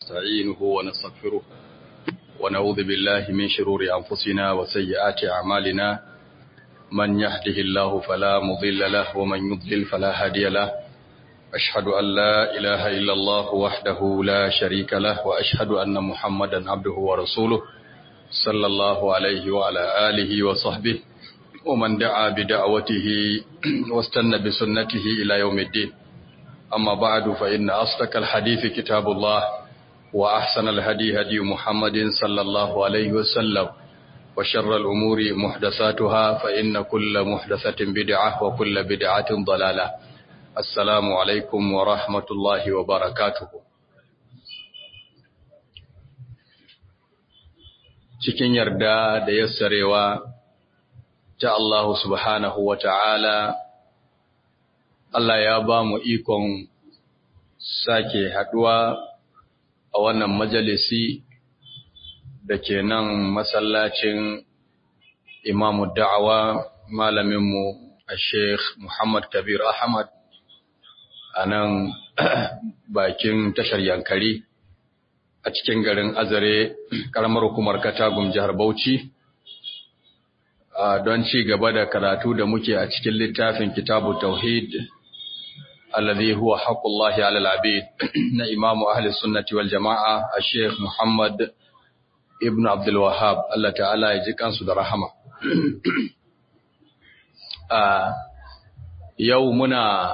ونستعينه ونستغفره ونعوذ بالله من شرور أنفسنا وسيئات أعمالنا من يهده الله فلا مضل له ومن يضلل فلا هادي له أشهد أن لا إله إلا الله وحده لا شريك له وأشهد أن محمدا عبده ورسوله صلى الله عليه وعلى آله وصحبه ومن دعا بدعوته واستنى بسنته إلى يوم الدين أما بعد فإن أصدق الحديث كتاب الله وأحسن الهدي هدي محمد صلى الله عليه وسلم وشر الأمور محدثاتها فإن كل محدثة بدعة وكل بدعة ضلالة السلام عليكم ورحمة الله وبركاته cikin yarda da yassarewa ta Allah subhanahu wa ta'ala, Allah ya ba mu ikon sake haɗuwa a wannan majalisi da ke nan masallacin imamu da'awa malaminmu a Sheikh Muhammad Kabir Ahmad a nan bakin tashar Yankari a cikin garin Azare, ƙaramar hukumar Katagum jihar Bauchi. don ci gaba da karatu da muke a cikin littafin kitabu tauhid alladhi huwa haqqullahi 'ala al-'abid na imamu ahli sunnati wal jama'a al-sheikh Muhammad ibn Abdul Wahhab Allah ta'ala ya ji kansu da rahama yau muna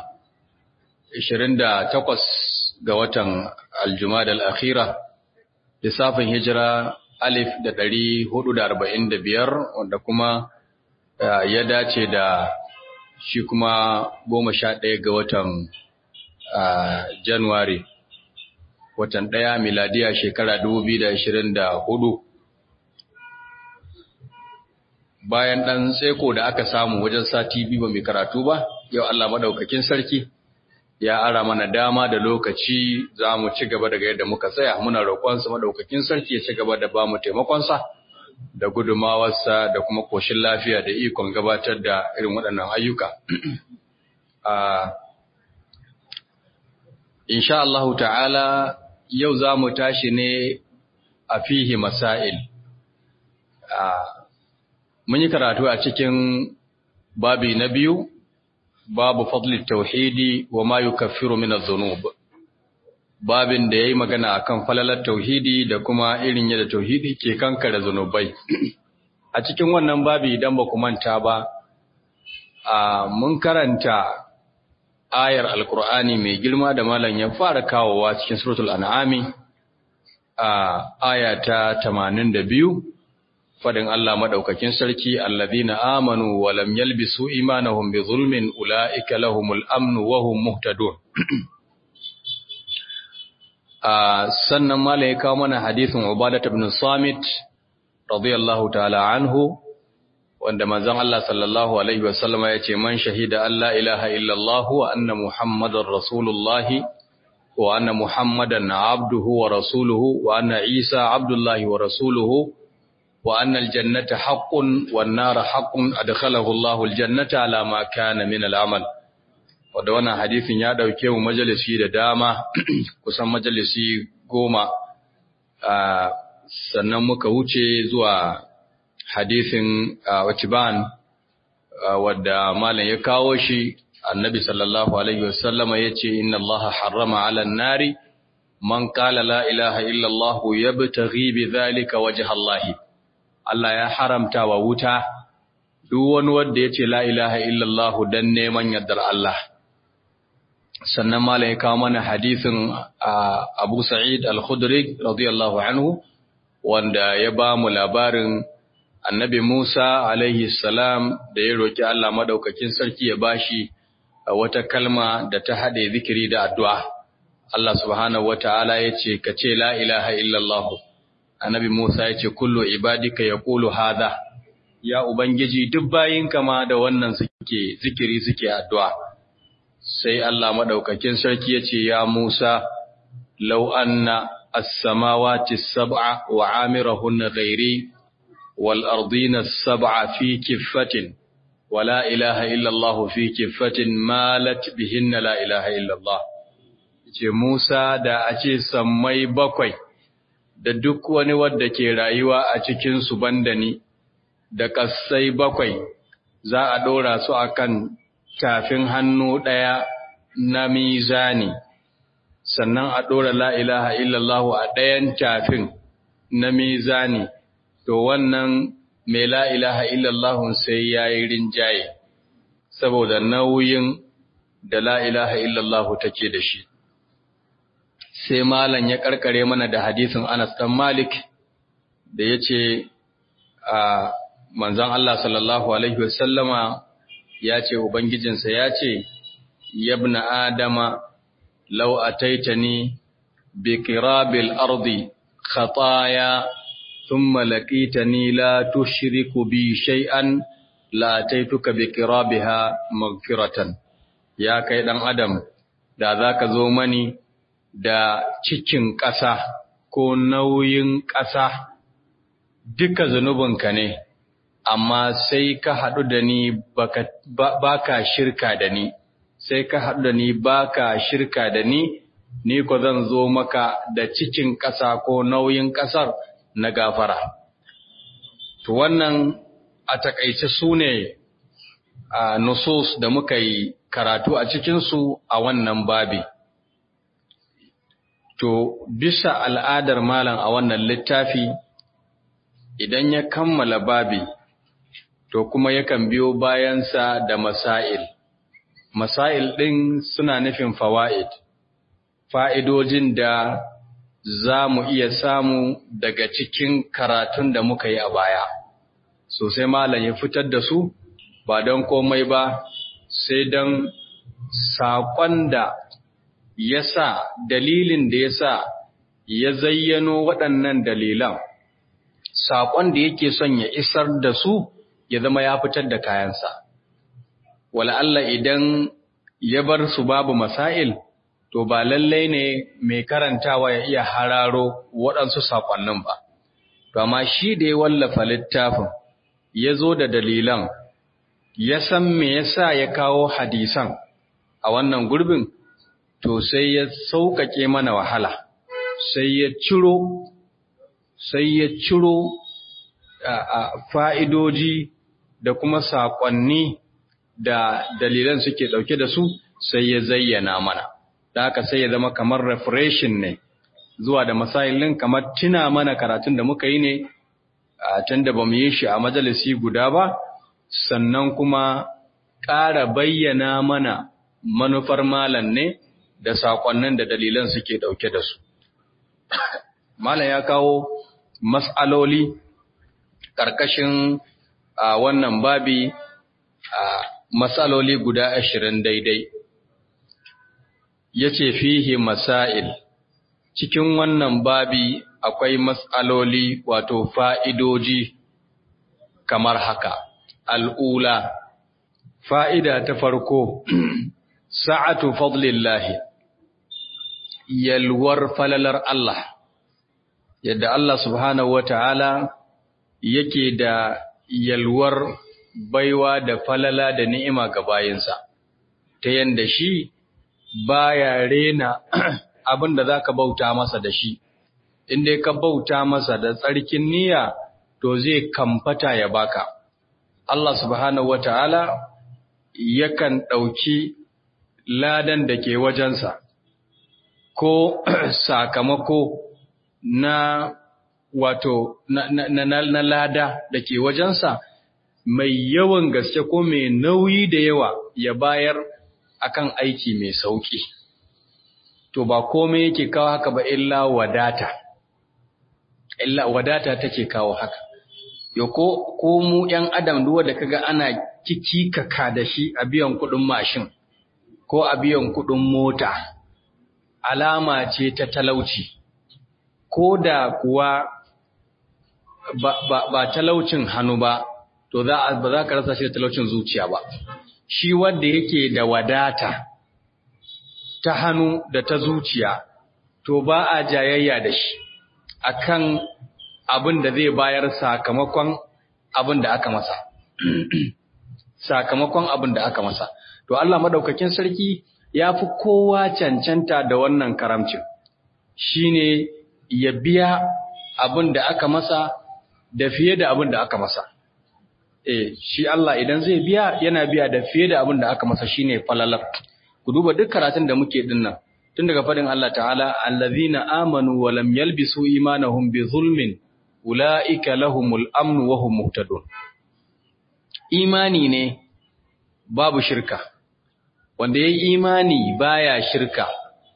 28 ga watan al-Jumada al-akhira lissafin hijira alif da ɗari hudu da arba'in da biyar wanda kuma ya dace da shi kuma goma sha ɗaya ga watan Januwari, watan ɗaya miladiya shekara dubu biyu da ashirin da hudu. Bayan ɗan tseko da aka samu wajen sati biyu ba mai karatu ba, yau Allah maɗaukakin sarki ya ara mana dama da lokaci za mu ci gaba daga yadda muka tsaya muna roƙonsa maɗaukakin sarki ya ci gaba da ba mu taimakonsa da gudumawarsa da kuma koshin lafiya da ikon gabatar da irin waɗannan ayyuka. Insha Allahu ta'ala yau za mu tashi ne a fihi masail. Mun yi karatu a cikin babi na biyu, babu fadli tauhidi wa ma yukaffiru min adh-dhunub. babin da yayi magana akan falalar tauhidi da kuma irin yadda tauhidi ke kankare zanubai a cikin wannan babi idan ba ku manta ba a mun karanta ayar alkur'ani mai girma da malam ya fara kawowa cikin suratul an'ami a aya ta 82 fadin Allah madaukakin sarki allazina amanu wa lam yalbisu imanahum bi zulmin ulaika lahumul amnu wa hum muhtadun sannan mala ya kawo mana hadithin Ubadah ibn Samit radiyallahu ta'ala anhu wanda manzon Allah sallallahu alaihi wasallam ya ce man shahida alla ilaha illallah wa anna muhammadar rasulullah wa anna muhammadan abduhu wa rasuluhu wa anna isa abdullahi wa rasuluhu wa anna aljannata haqqun wan nara haqqun adkhalahu Allahu aljannata ala ma kana min al'amal wadda wannan hadisin ya ɗauke mu majalisi da dama kusan majalisi goma sannan muka wuce zuwa hadisin watiban wadda malam ya kawo shi annabi sallallahu alaihi wasallama ya ce inna allaha harrama ala nari man qala la ilaha illa allah yabtaghi bi dhalika wajha allah Allah ya haramta wa wuta duk wani wanda ya ce la ilaha illa allah dan neman yardar Allah sannan malam ya kawo mana hadisin Abu Sa'id Al-Khudri radiyallahu anhu wanda ya ba mu labarin Annabi Musa alaihi salam da ya roki Allah madaukakin sarki ya bashi wata kalma da ta hade zikiri da addu'a Allah subhanahu wataala yace ka ce la ilaha illallah Annabi Musa yace kullu ibadika yaqulu hadha ya ubangiji duk bayinka ma da wannan suke zikiri suke addu'a sai Allah maɗaukakin sarki ya ce, Ya Musa, lau anna as-samawati sab'a wa amirahunna ghairi wal ardina sab'a fi kiffatin wa la ilaha illa Allah fi kiffatin malat bihinna la ilaha illa Allah ce Musa da a ce sammai bakwai da duk wani wadda ke rayuwa a cikinsu banda ni da ƙasai bakwai za a ɗora su a kan tafin hannu ɗaya na mizani sannan a ɗora la'ilaha illallahu a ɗayan tafin na mizani to wannan mai la'ilaha illallahun sai ya yi rinjaye saboda nauyin da la'ilaha illallahu take da shi sai malam ya karkare mana da hadisin Anas dan Malik da yace a manzon Allah sallallahu alaihi wasallama yace ubangijinsa yace yabna adama law ataitani bi qirabil ardi khataaya thumma laqitani la tushriku bi shay'an la ataituka bi qirabiha maghfiratan ya kai dan adam da zaka zo mani da cikin ƙasa ko nauyin ƙasa duka zunubinka ne, amma sai ka haɗu da ni ba ka shirka da ni, sai ka haɗu da ni ba ka shirka da ni, ni ko zan zo maka da cikin ƙasa ko nauyin ƙasar na gafara. To wannan a taƙaice su ne a nusus da muka yi karatu a cikinsu a wannan babi. To, bisa al'adar malam a wannan littafi, idan ya kammala babi, to kuma yakan biyo bayansa da masail. Masail ɗin suna nufin fawa'id, fa'idojin da za mu iya samu daga cikin karatun da muka yi a baya. Sosai malam ya fitar da su, ba don komai ba, sai don saƙon da ya sa dalilin da ya sa ya zayyano waɗannan dalilan, saƙon da yake son ya isar da su ya zama ya fitar da kayansa. Allah idan ya bar su babu masail, to ba lallai ne mai karantawa ya iya hararo waɗansu saƙonnin ba. To, amma shi da ya wallafa littafin, ya zo da dalilan, ya san me yasa ya kawo hadisan a wannan gurbin, to sai ya sauƙaƙe mana wahala sai ya ciro sai ya ciro a fa'idoji da kuma saƙonni da dalilan suke ɗauke da su sai ya zayyana mana da haka sai ya zama kamar refreshin ne zuwa da masailin kamar tuna mana karatun da muka yi ne a can da ba mu yi shi a majalisi guda ba sannan kuma ƙara bayyana mana manufar malam ne da saƙonnin da dalilan suke ɗauke da su. Malam ya kawo mas'aloli ƙarƙashin a wannan babi a mas'aloli guda ashirin daidai. Ya ce fihi masail, cikin wannan babi akwai mas'aloli wato fa'idoji kamar haka. Al'ula, fa'ida ta farko, sa'atu fadlillahi. yalwar falalar Allah, yadda Allah subhanahu wa ta'ala yake da yalwar baiwa da falala da ni'ima ga bayinsa, ta yanda shi baya rena abin da za ka bauta masa da shi, inda ka bauta masa da tsarkin niyya to zai kamfata ya baka. Allah subhanahu wa ta'ala yakan ɗauki ladan da ke wajensa. ko sakamako na wato na, na, na, na lada da ke wajensa mai yawan gaske ko mai nauyi da yawa ya bayar akan aiki mai sauki to ba komai yake kawo haka ba illa wadata illa wadata take kawo haka yo ko ko mu yan adam duwa da kaga ana kikikaka da shi a biyan kudin mashin ko a biyan kudin mota alama ce ta talauci, ko da kuwa ba, ba, ba talaucin hannu ba, to za ba za ka rasa shi da talaucin zuciya ba. Shi wanda yake da wadata ta hannu da ta zuciya, to ba a jayayya da shi akan abin da zai bayar sakamakon abin da aka masa. sakamakon abin da aka masa. To Allah madaukakin sarki ya fi kowa cancanta da wannan karamcin shine ya biya abin da aka masa da fiye da abin da aka masa eh shi Allah idan zai biya yana biya da fiye da abin da aka masa shine falalar ku duba duk karatun da muke dinnan tun daga fadin Allah ta'ala allazina amanu wa lam yalbisu imanahum bi zulmin ulaika lahumul amn wa hum muhtadun imani ne babu shirka wanda yayi imani baya shirka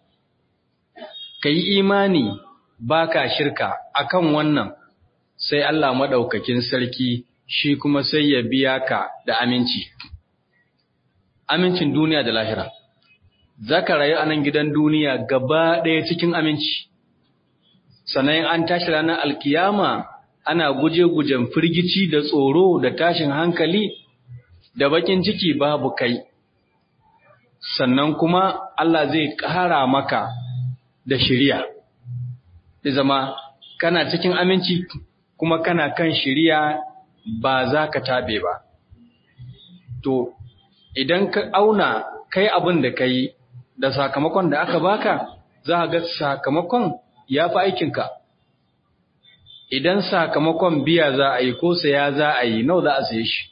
kai imani baka shirka akan wannan sai Allah madaukakin sarki shi kuma sai ya biya ka da aminci amincin duniya da lahira zaka rayu a nan gidan duniya gaba ɗaya cikin aminci sannan an tashi ranar alkiyama ana guje-gujen firgici da tsoro da tashin hankali da bakin ciki babu kai sannan kuma Allah zai ƙara maka da shiriya ya zama kana cikin aminci kuma kana kan shiriya ba za ka tabe ba to idan ka auna kai abin da ka yi da sakamakon da aka baka za ga sakamakon ya fi aikinka idan sakamakon biya za a yi ko saya za a yi nau za a saye shi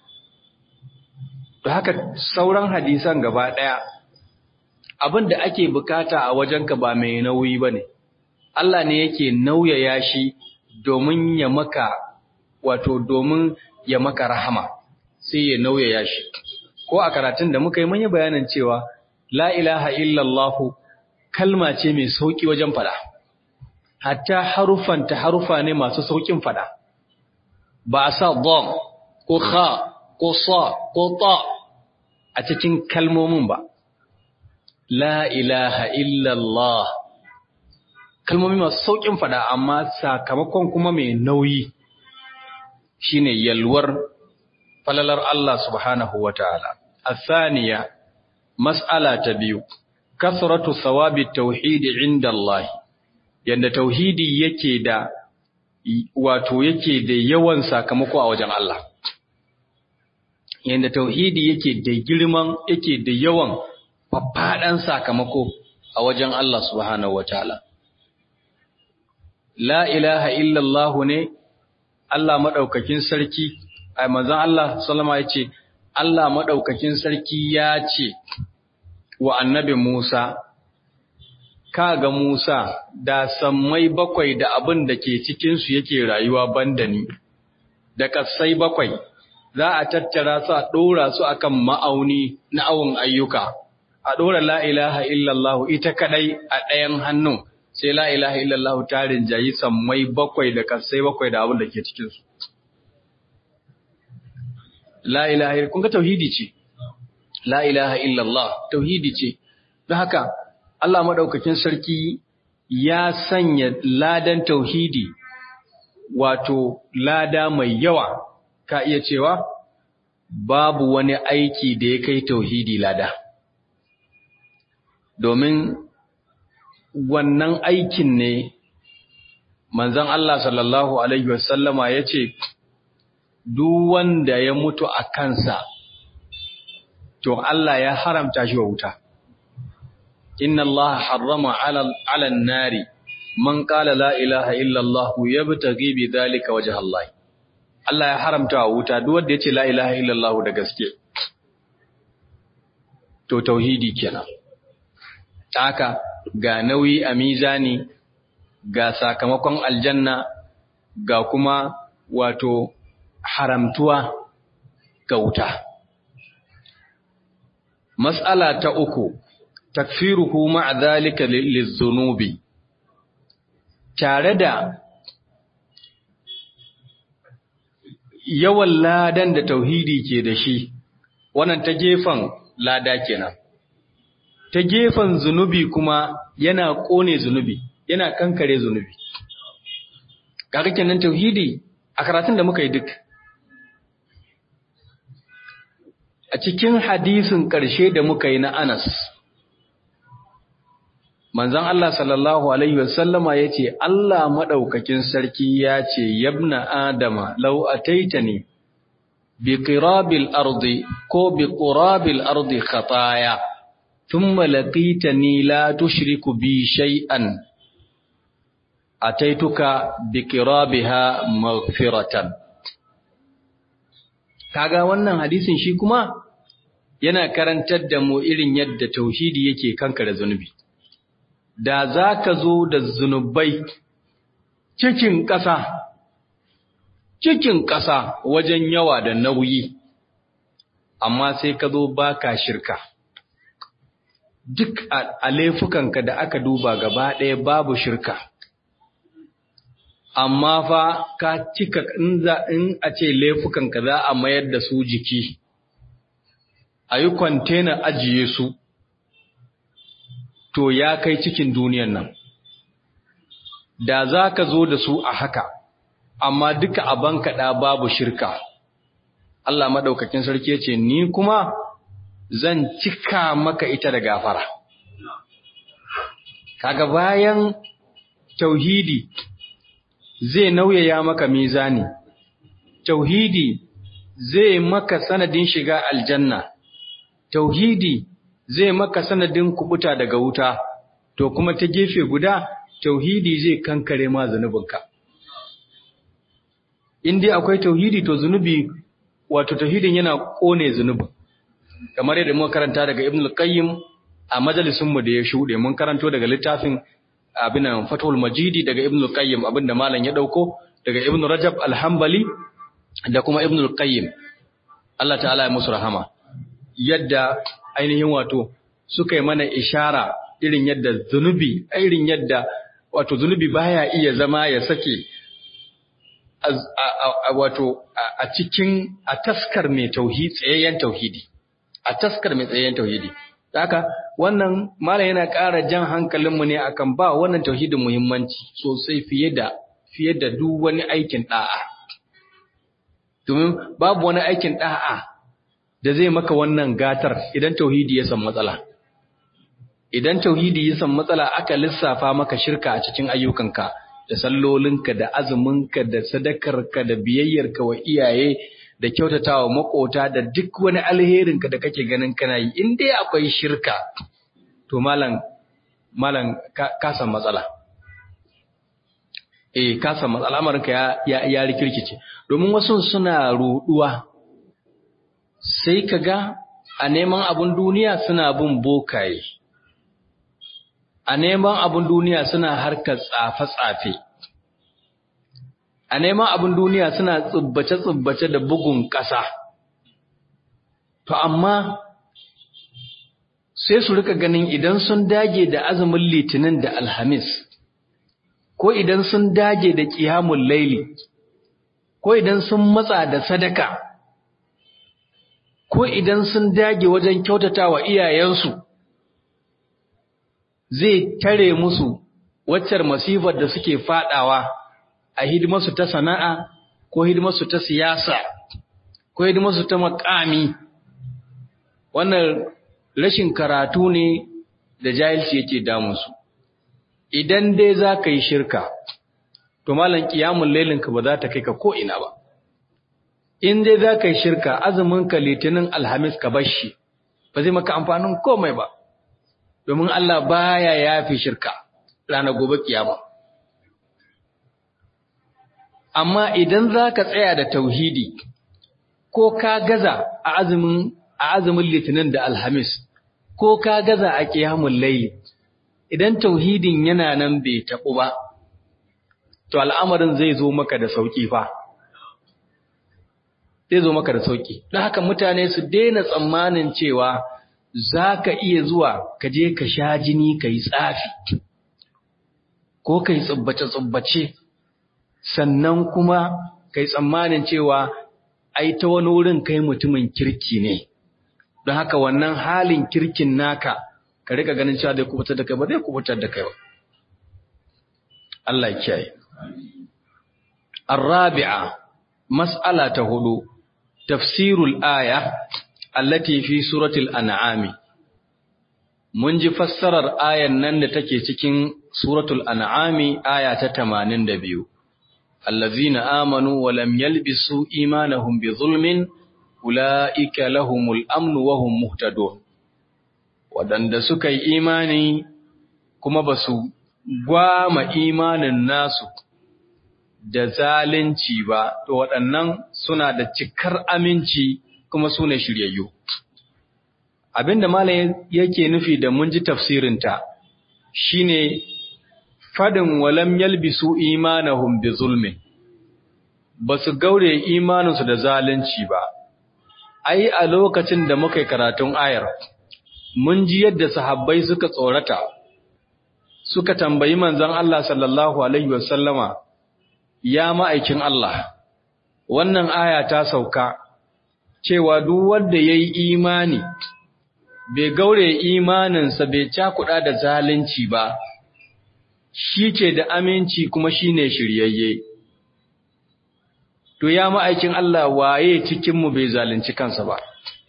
da haka sauran hadisan gaba ɗaya abin da ake bukata a wajenka ba mai nauyi ba ne Allah ne yake nauyaya shi domin ya maka wato domin ya maka rahama sai ya nauyaya shi ko a karatun da muka yi mun yi bayanin cewa la ilaha illallahu kalma ce mai sauki wajen fada hatta harufan ta harufa ne masu saukin fada ba a sa dom ko kha ko sa ko ta a cikin kalmomin ba la ilaha illallah kalmomi masu saukin fada amma sakamakon kuma mai nauyi shine yalwar falalar Allah subhanahu wataala الثانية مسألة تبيو كثرة ثواب التوحيد عند الله yanda tauhidi yake da wato yake da yawan sakamako a wajen Allah yanda tauhidi yake da girman yake da yawan faffadan sakamako a wajen Allah subhanahu wataala la ilaha illallah ne Allah madaukakin sarki ai manzon Allah sallama yace Allah maɗaukakin sarki ya ce wa annabi Musa, Ka ga Musa, da sammai bakwai da abin da ke cikinsu yake rayuwa banda ni, da ƙasai bakwai, za a tattara su a ɗora su akan ma'auni na awon ayyuka, a ɗora la'ilaha illallahu ita kaɗai a ɗayan hannun, sai la'ilaha illallahu tarin jayi sammai bakwai da ƙasai bakwai da abin da ke cikinsu. la ilaha kun ga tauhidi ce la ilaha illallah tauhidi ce don haka Allah madaukakin sarki ya sanya ladan tauhidi wato lada mai yawa ka iya cewa babu wani aiki da ya kai tauhidi lada domin wannan aikin ne manzon Allah sallallahu alaihi wasallama yace duk wanda ya mutu a kansa, to Allah ya haramta shi wa wuta. Inna Allah harrama alan nari, man ƙala la ilaha illallah ya bi ta gibi zalika waje Allah. Allah ya haramta wa wuta duk wanda ya ce la ilaha illallah da gaske. To, tauhidi kenan. Haka ga nauyi a mizani, ga sakamakon aljanna, ga kuma wato haramtuwa ga wuta. Mas'ala ta uku, takfiruhu ma'a zalika lizunubi, tare da yawan ladan da tauhidi ke da shi, wannan ta gefen lada kenan. Ta gefen zunubi kuma yana ƙone zunubi, yana kankare zunubi. Kaga kenan tauhidi a karatun da muka yi duk. a cikin hadisin ƙarshe da muka yi na Anas manzon Allah sallallahu alaihi wasallama yace Allah madaukakin sarki ya ce yabna adama law ataitani bi qirabil ardi ko bi qurabil ardi khataya thumma laqitani la tushriku bi shay'an ataituka bikirabiha maghfiratan kaga wannan hadisin shi kuma yana karantar da mu irin yadda tauhidi yake kankare zunubi da zaka zo da zunubai cikin ƙasa cikin ƙasa wajen yawa da nauyi amma sai ka zo baka shirka duk a laifukanka da aka duba gaba ɗaya babu shirka amma fa ka cika in za in a ce laifukanka za a mayar da su jiki a yi kwantena ajiye su to ya kai cikin duniyan nan da za ka zo da su a haka amma duka a bankaɗa babu shirka Allah maɗaukakin sarki ce ni kuma zan cika maka ita da gafara kaga bayan tauhidi zai nauyaya maka mizani tauhidi zai maka sanadin shiga aljanna tauhidi zai maka sanadin kubuta daga wuta to kuma ta gefe guda tauhidi zai kankare ma zanubinka in dai akwai tauhidi to zunubi wato tauhidin yana kone zunubin kamar yadda muka karanta daga ibn al-qayyim a majalisin mu da ya shude mun karanto daga littafin abin nan fathul majidi daga ibn al-qayyim abinda malam ya dauko daga ibn rajab al-hanbali da kuma ibn al-qayyim Allah ta'ala ya musu rahama yadda ainihin wato suka yi mana ishara irin yadda zunubi irin yadda wato zunubi baya iya zama ya sake wato a cikin a taskar mai tauhidi tsayayyen tauhidi a taskar mai tsayayyen tauhidi haka wannan malam yana ƙara jan hankalinmu ne akan ba wannan tauhidin muhimmanci sosai fiye da fiye da duk wani aikin da'a domin babu wani aikin da'a da zai maka wannan gatar idan tauhidi ya san matsala idan tauhidi ya san matsala aka lissafa maka shirka a cikin ayyukanka da sallolinka da azuminka da sadakarka da biyayyarka wa iyaye da kyautatawa makota da duk wani alherinka da kake ganin kana yi in dai akwai shirka to malam malam ka san matsala eh ka san matsala amarinka ya ya, ya rikirkice domin wasu suna ruduwa sai kaga a neman abun duniya suna bin bokaye a neman abin duniya suna harkar tsafe-tsafe, a neman abin duniya suna tsubbace-tsubbace da bugun ƙasa. To, amma sai su rika ganin idan sun dage da azumin litinin da alhamis, ko idan sun dage da ƙiyamun laili, ko idan sun matsa da sadaka, ko idan sun dage wajen kyautata wa iyayensu. zai tare musu waccar masifar da suke fadawa a hidimarsu ta sana'a ko hidimarsu ta siyasa ko hidimarsu ta makami wannan rashin karatu ne da jahilci yake damunsu idan dai za ka yi shirka to malam kiyamun lailinka ba za ta kai ka ko'ina ba in dai za ka yi shirka azuminka litinin alhamis ka bashi ba zai maka amfanin komai ba domin Allah baya yafi shirka ranar gobe kiyama amma idan zaka tsaya da tauhidi ko ka gaza a azumin a azumin litinin da alhamis ko ka gaza a qiyamul layl idan tauhidin yana nan bai tabu ba to al'amarin zai zo maka da sauki fa zai zo maka da sauki don haka mutane su daina tsammanin cewa za ka iya zuwa ka je ka sha jini ka yi tsafi ko ka yi tsubbace-tsubbace sannan kuma ka yi tsammanin cewa ai ta wani wurin kai mutumin kirki ne don haka wannan halin kirkin naka ka rika ganin cewa zai kubutar da kai ba zai kubutar da kai ba Allah kiyaye الرابعة مسألة هدو تفسير الآية allati fi suratul an'ami mun ji fassarar ayan nan da take cikin suratul an'ami aya ta 82 allazina amanu wa lam yalbisu imanahum bi zulmin ulaika lahumul amn wa hum muhtadun waɗanda suka yi imani kuma ba su gwama imanin nasu da zalunci ba, to waɗannan suna da cikar aminci kuma su ne shiryayyu. Abin da Malam yake nufi da mun ji tafsirinta shi ne fadin walam yalbisu imanahum bi zulmin, ba su gaure imaninsu da zalunci ba. Ai, a lokacin da muka yi karatun ayar, mun ji yadda sahabbai suka tsorata, suka tambayi manzon Allah sallallahu Alaihi wasallama, ya ma'aikin Allah, wannan aya ta sauka, cewa duk wanda ya yi imani, bai gaure imaninsa bai cakuɗa da zalunci ba, shi ke da aminci kuma shi ne shiryayye. To, ya ma'aikin Allah waye cikinmu bai zalunci kansa ba.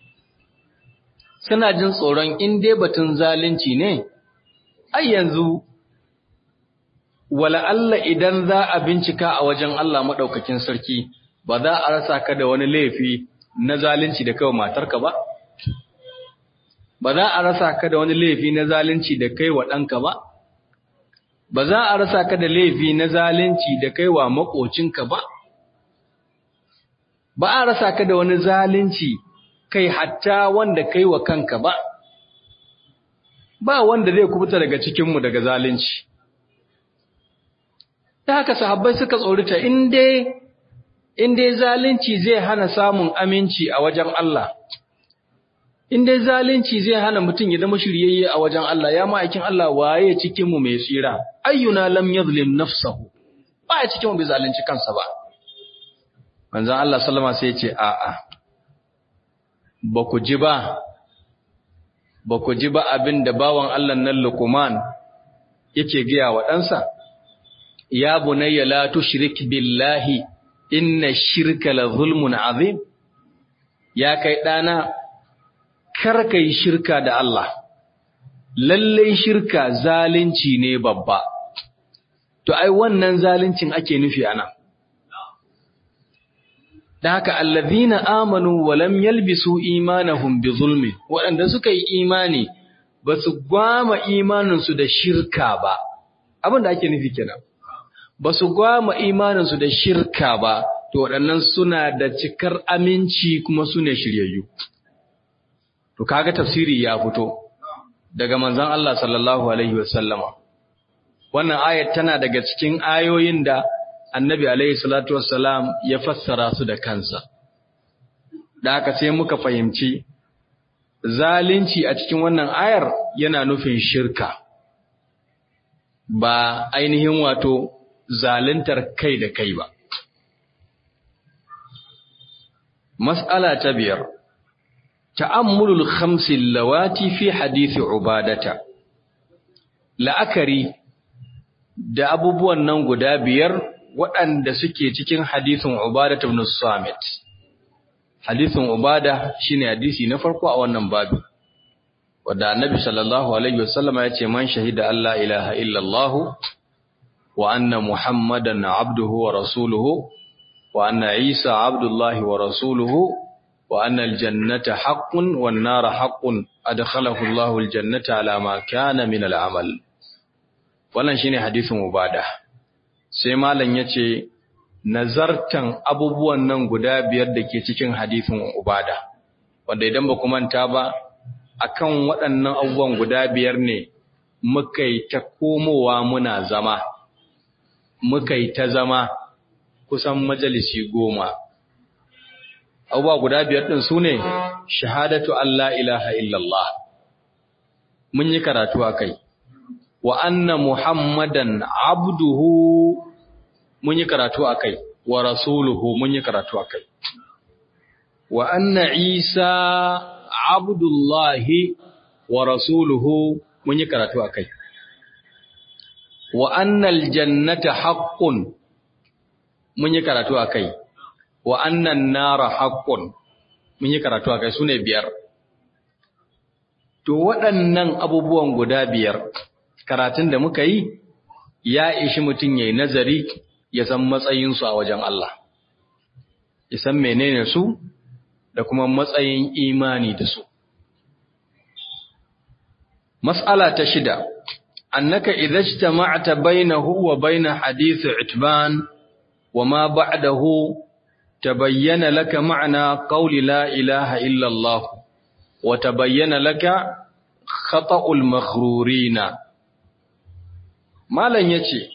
Suna jin tsoron in dai batun zalunci ne, ai yanzu wala Allah idan za a bincika a wajen Allah maɗaukakin sarki ba za a rasa ka da wani laifi na zalunci da kai wa matarka ba? Ba za a rasa ka da wani laifi na zalunci da kai wa ɗanka ba? Ba za a rasa ka da laifi na zalunci da kai wa maƙocinka ba? Ba a rasa ka da wani zalunci kai hatta wanda kai wa kanka ba? Ba wanda zai kubuta daga cikinmu daga zalunci. ta haka sahabbai suka tsorita in dai zalunci zai hana samun aminci a wajen Allah in dai zalunci zai hana mutum ya zama shiryayye a wajen Allah ya ma'aikin Allah waye cikin mu mai tsira ayyuna lam yadhlim nafsahu ba ya cikin mu bai zalunci kansa ba manzon Allah sallama sai ya ce a'a ba ku ji ba ba ku ji ba abin da bawan Allah nan Luqman yake gaya wa ɗansa ya bunayya la tushrik billahi inna shirka la zulmun azim ya kai dana kar kai shirka da Allah lalle shirka zalunci ne babba to ai wannan zaluncin ake nufi ana da haka allazina amanu wa lam yalbisu imanahum bi zulmi waɗanda suka yi imani ba su gwama imaninsu da shirka ba abin da ake nufi kenan ba su gwama imaninsu da shirka ba, to waɗannan suna da cikar aminci kuma su ne shiryayyu. To, kaga tafsiri ya fito daga manzan Allah sallallahu Alaihi wasallama. Wannan ayat tana daga cikin ayoyin da annabi Alaihi salatu wassalam ya fassara su da kansa. Da haka sai muka fahimci, zalunci a cikin wannan ayar yana nufin shirka, ba ainihin wato zaluntar kai da kai ba. Mas'ala ta biyar, ta'ammulul khamsin lawati fi hadithi ubadata, la'akari da abubuwan nan guda biyar waɗanda suke cikin hadithin ubadata ibn Samit. Hadithin ubada shine hadisi na farko a wannan babu. Wadda annabi sallallahu Alaihi wasallama ya ce, Man shahida Allah ilaha illallahu وأن محمدا عبده ورسوله وأن عيسى عبد الله ورسوله وأن الجنة حق والنار حق أدخله الله الجنة على ما كان من العمل wannan shine hadisin ubada sai malam yace nazartan abubuwan nan guda biyar da ke cikin hadisin ubada wanda idan ba ku manta ba akan waɗannan abubuwan guda biyar ne muka yi ta komowa muna zama muka yi ta zama kusan majalisi goma. Abubuwa guda biyar ɗin su ne, shahadatu Allah ilaha illallah, mun yi karatu a kai, wa anna Muhammadan abduhu mun yi karatu a kai, wa rasuluhu mun yi karatu a kai. Wa anna Isa abdullahi wa rasuluhu mun yi karatu a kai. wa annal jannata haqqun mun yi karatu akai wa annan nara haqqun mun yi karatu akai sune biyar to waɗannan abubuwan guda biyar karatun da muka yi ya ishi mutum yayi nazari ya san matsayin su a wajen Allah ya san menene su da kuma matsayin imani da su mas'ala ta shida annaka idza ijtama'ta bainahu wa bain hadith itban wa ma ba'dahu tabayyana laka ma'na qawli la ilaha illa Allah wa tabayyana laka khata'ul maghrurina malan yace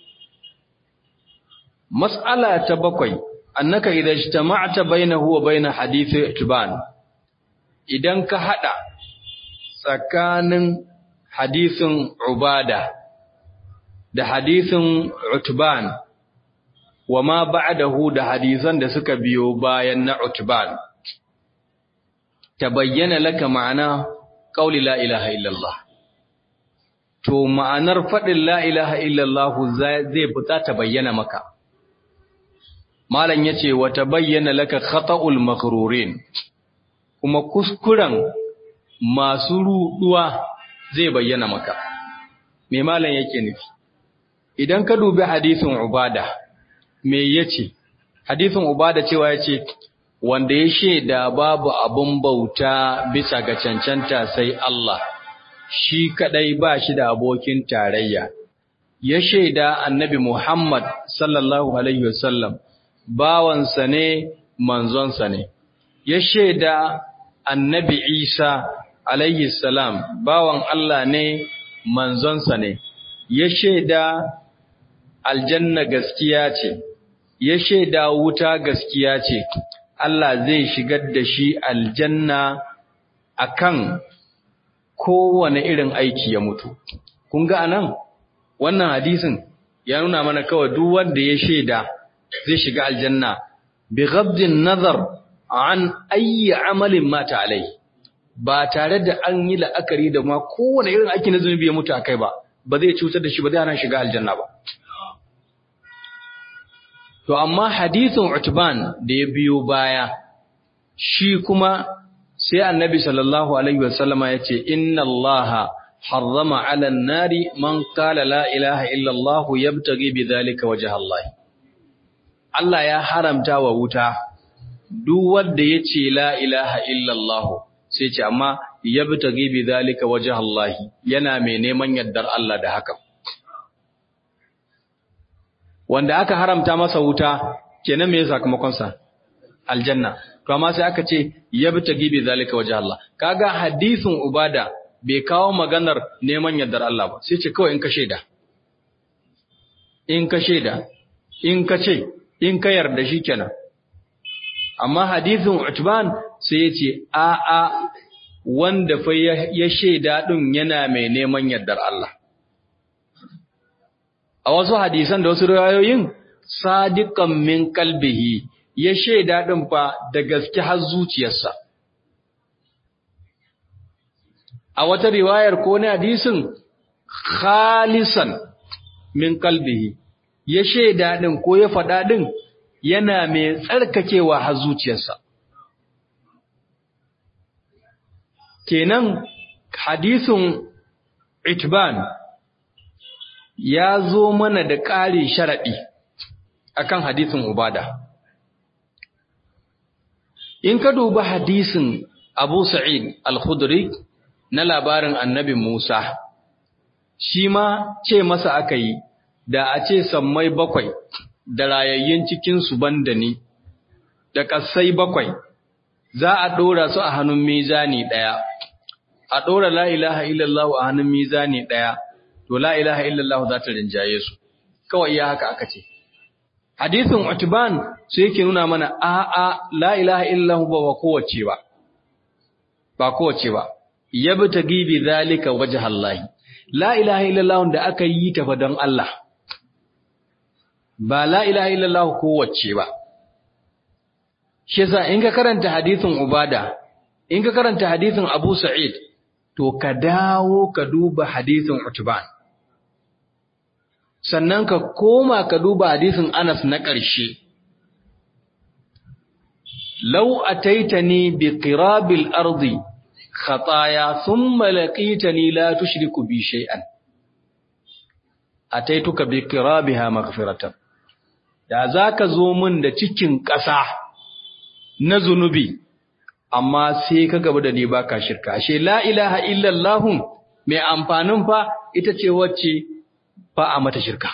mas'ala ta bakwai annaka idza ijtama'ta bainahu wa bain hadith itban idan ka hada tsakanin hadisin ubada da hadisin utban wa ma ba'dahu da hadisan da suka biyo bayan na utban tabayyana laka ma'ana qauli la ilaha illallah to ma'anar fadin la ilaha illallah zai fita ta bayyana maka malam yace wa tabayyana laka khata'ul maghrurin kuma kuskuren masu ruduwa zai bayyana maka me malam yake nufi idan ka dubi hadisin ubada me yace hadisin ubada cewa yace wanda ya sheda babu abun bauta bisa ga cancanta sai Allah shi kadai ba shi da abokin tarayya ya sheda annabi Muhammad sallallahu alaihi wasallam bawansa ne manzonsa ne ya sheda annabi Isa alaihi salam bawan Allah ne manzonsa ne ya sheda aljanna gaskiya ce ya sheda wuta gaskiya ce Allah zai shigar da shi aljanna akan kowane irin aiki ya mutu kun ga anan wannan hadisin ya nuna mana kawai duk wanda ya sheda zai shiga aljanna bi ghabdin nazar an ayyi amalin mata alai ba tare da an yi la'akari da ma kowane irin aiki na zunubi ya mutu akai ba ba zai cutar da shi ba zai hana shiga aljanna ba to amma hadisin utban da ya biyo baya shi kuma sai annabi sallallahu alaihi wasallama ya ce inna allaha harrama ala nari man qala la ilaha illa allah yabtaghi bidhalika wajha allah Allah ya haramta wa wuta duk wanda yace la ilaha illallah sai ce amma yabtaghi bi zalika wajha Allah yana mai neman yaddar Allah da haka wanda aka haramta masa wuta kenan me sakamakon sa aljanna to amma sai aka ce yabtaghi bi zalika wajha Allah kaga hadisin ubada bai kawo maganar neman yaddar Allah ba sai ce kawai in ka sheda in ka sheda in ka ce in ka yarda shi kenan amma hadisin utban sai ya ce a a wanda fa ya shaida din yana mai neman yardar Allah a wasu hadisan da wasu riwayoyin sadiqan min qalbihi ya shaida din fa da gaske har zuciyarsa a wata riwayar ko ne hadisin khalisan min qalbihi ya shaida ɗin ko ya faɗa ɗin yana mai tsarkakewa har zuciyarsa. Kenan hadisin Itban ya zo mana da ƙari sharaɗi akan hadisin Ubada. In ka duba hadisin Abu Sa'id al-Khudri na labarin annabi Musa, shi ma ce masa aka yi, da a ce sammai bakwai da rayayyun cikinsu banda ni, da ƙasai bakwai, za a ɗora su a hannun mizani ɗaya, a ɗora la'ilaha illallah a hannun mizani ɗaya, to la'ilaha illallah za ta rinjaye su, kawai ya haka aka ce. Hadisin Utban su yake nuna mana a'a la'ilaha illallah ba wa kowace ba, ba kowace ba, yabi ta gibi zalika waje hallahi. La ilaha illallah da aka yi ta fa don Allah. ba la ilaha illallah kowace ba shi yasa in ka karanta hadisin ubada in ka karanta hadisin abu sa'id to ka dawo ka duba hadisin utban sannan ka koma ka duba hadisin anas na ƙarshe law ataitani bi qirabil ardi khataya thumma laqitani la tushriku bi shay'an ataituka bi qirabiha maghfiratan da za ka zo min da cikin ƙasa na zunubi, amma sai ka gaba da ni baka shirka, ashe la ilaha illallahun mai amfanin fa ita ce wacce ba a mata shirka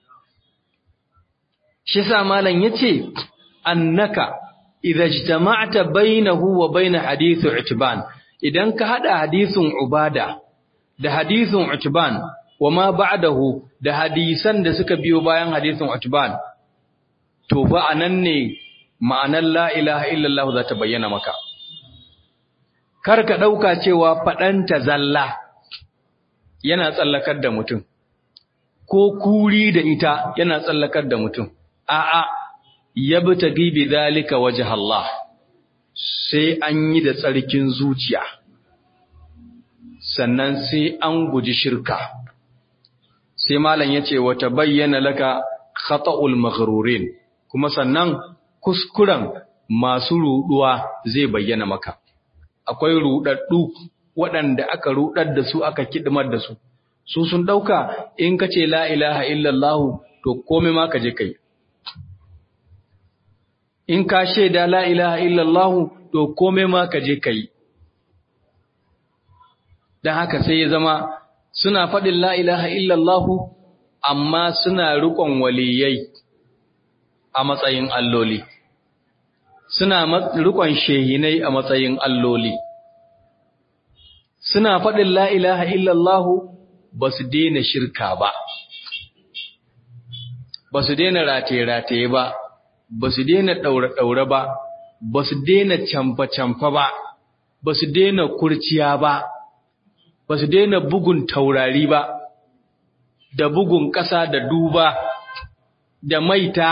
shi sa malam yace annaka idza ijtama'ta bainahu wa bain hadithu itban idan ka hada hadisin ubada da hadisin utban wa ma ba'dahu da hadisan da suka biyo bayan hadisin utban to fa anan ne ma'anar la ilaha illallah za ta bayyana maka kar ka dauka cewa fadanta zalla yana tsallakar da mutum ko kuri da ita yana tsallakar da mutum a'a yabtagi bi zalika wajh Allah sai an yi da tsarkin zuciya sannan sai an guji shirka sai malam yace wata bayyana laka khata'ul maghrurin kuma sannan kuskuren masu ruduwa zai bayyana maka akwai rudaddu waɗanda aka rudar da su aka kidmar da su su sun dauka in kace la ilaha illallah to komai ma ka je kai in ka shaida la ilaha illallah to komai ma ka je kai dan haka sai ya zama suna faɗin la ilaha illallah amma suna riƙon waliyai a matsayin alloli suna riƙon shehinai a matsayin alloli suna faɗin la ilaha illallah ba su daina shirka ba ba su daina rataye-rataye ba ba su daina ɗaure-ɗaure ba, ba su daina camfa-camfa ba, ba su daina kurciya ba, ba su daina bugun taurari ba, da bugun ƙasa da duba, da maita,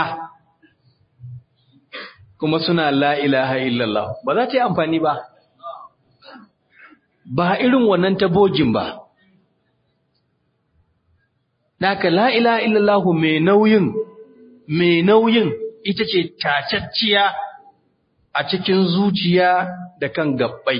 kuma suna la'ilaha illallah, ba za ta yi amfani ba, ba irin wannan ta bogin ba. Naka la'ilaha illallahu mai nauyin, mai nauyin ita ce tacacciya a cikin zuciya da kan gabbai.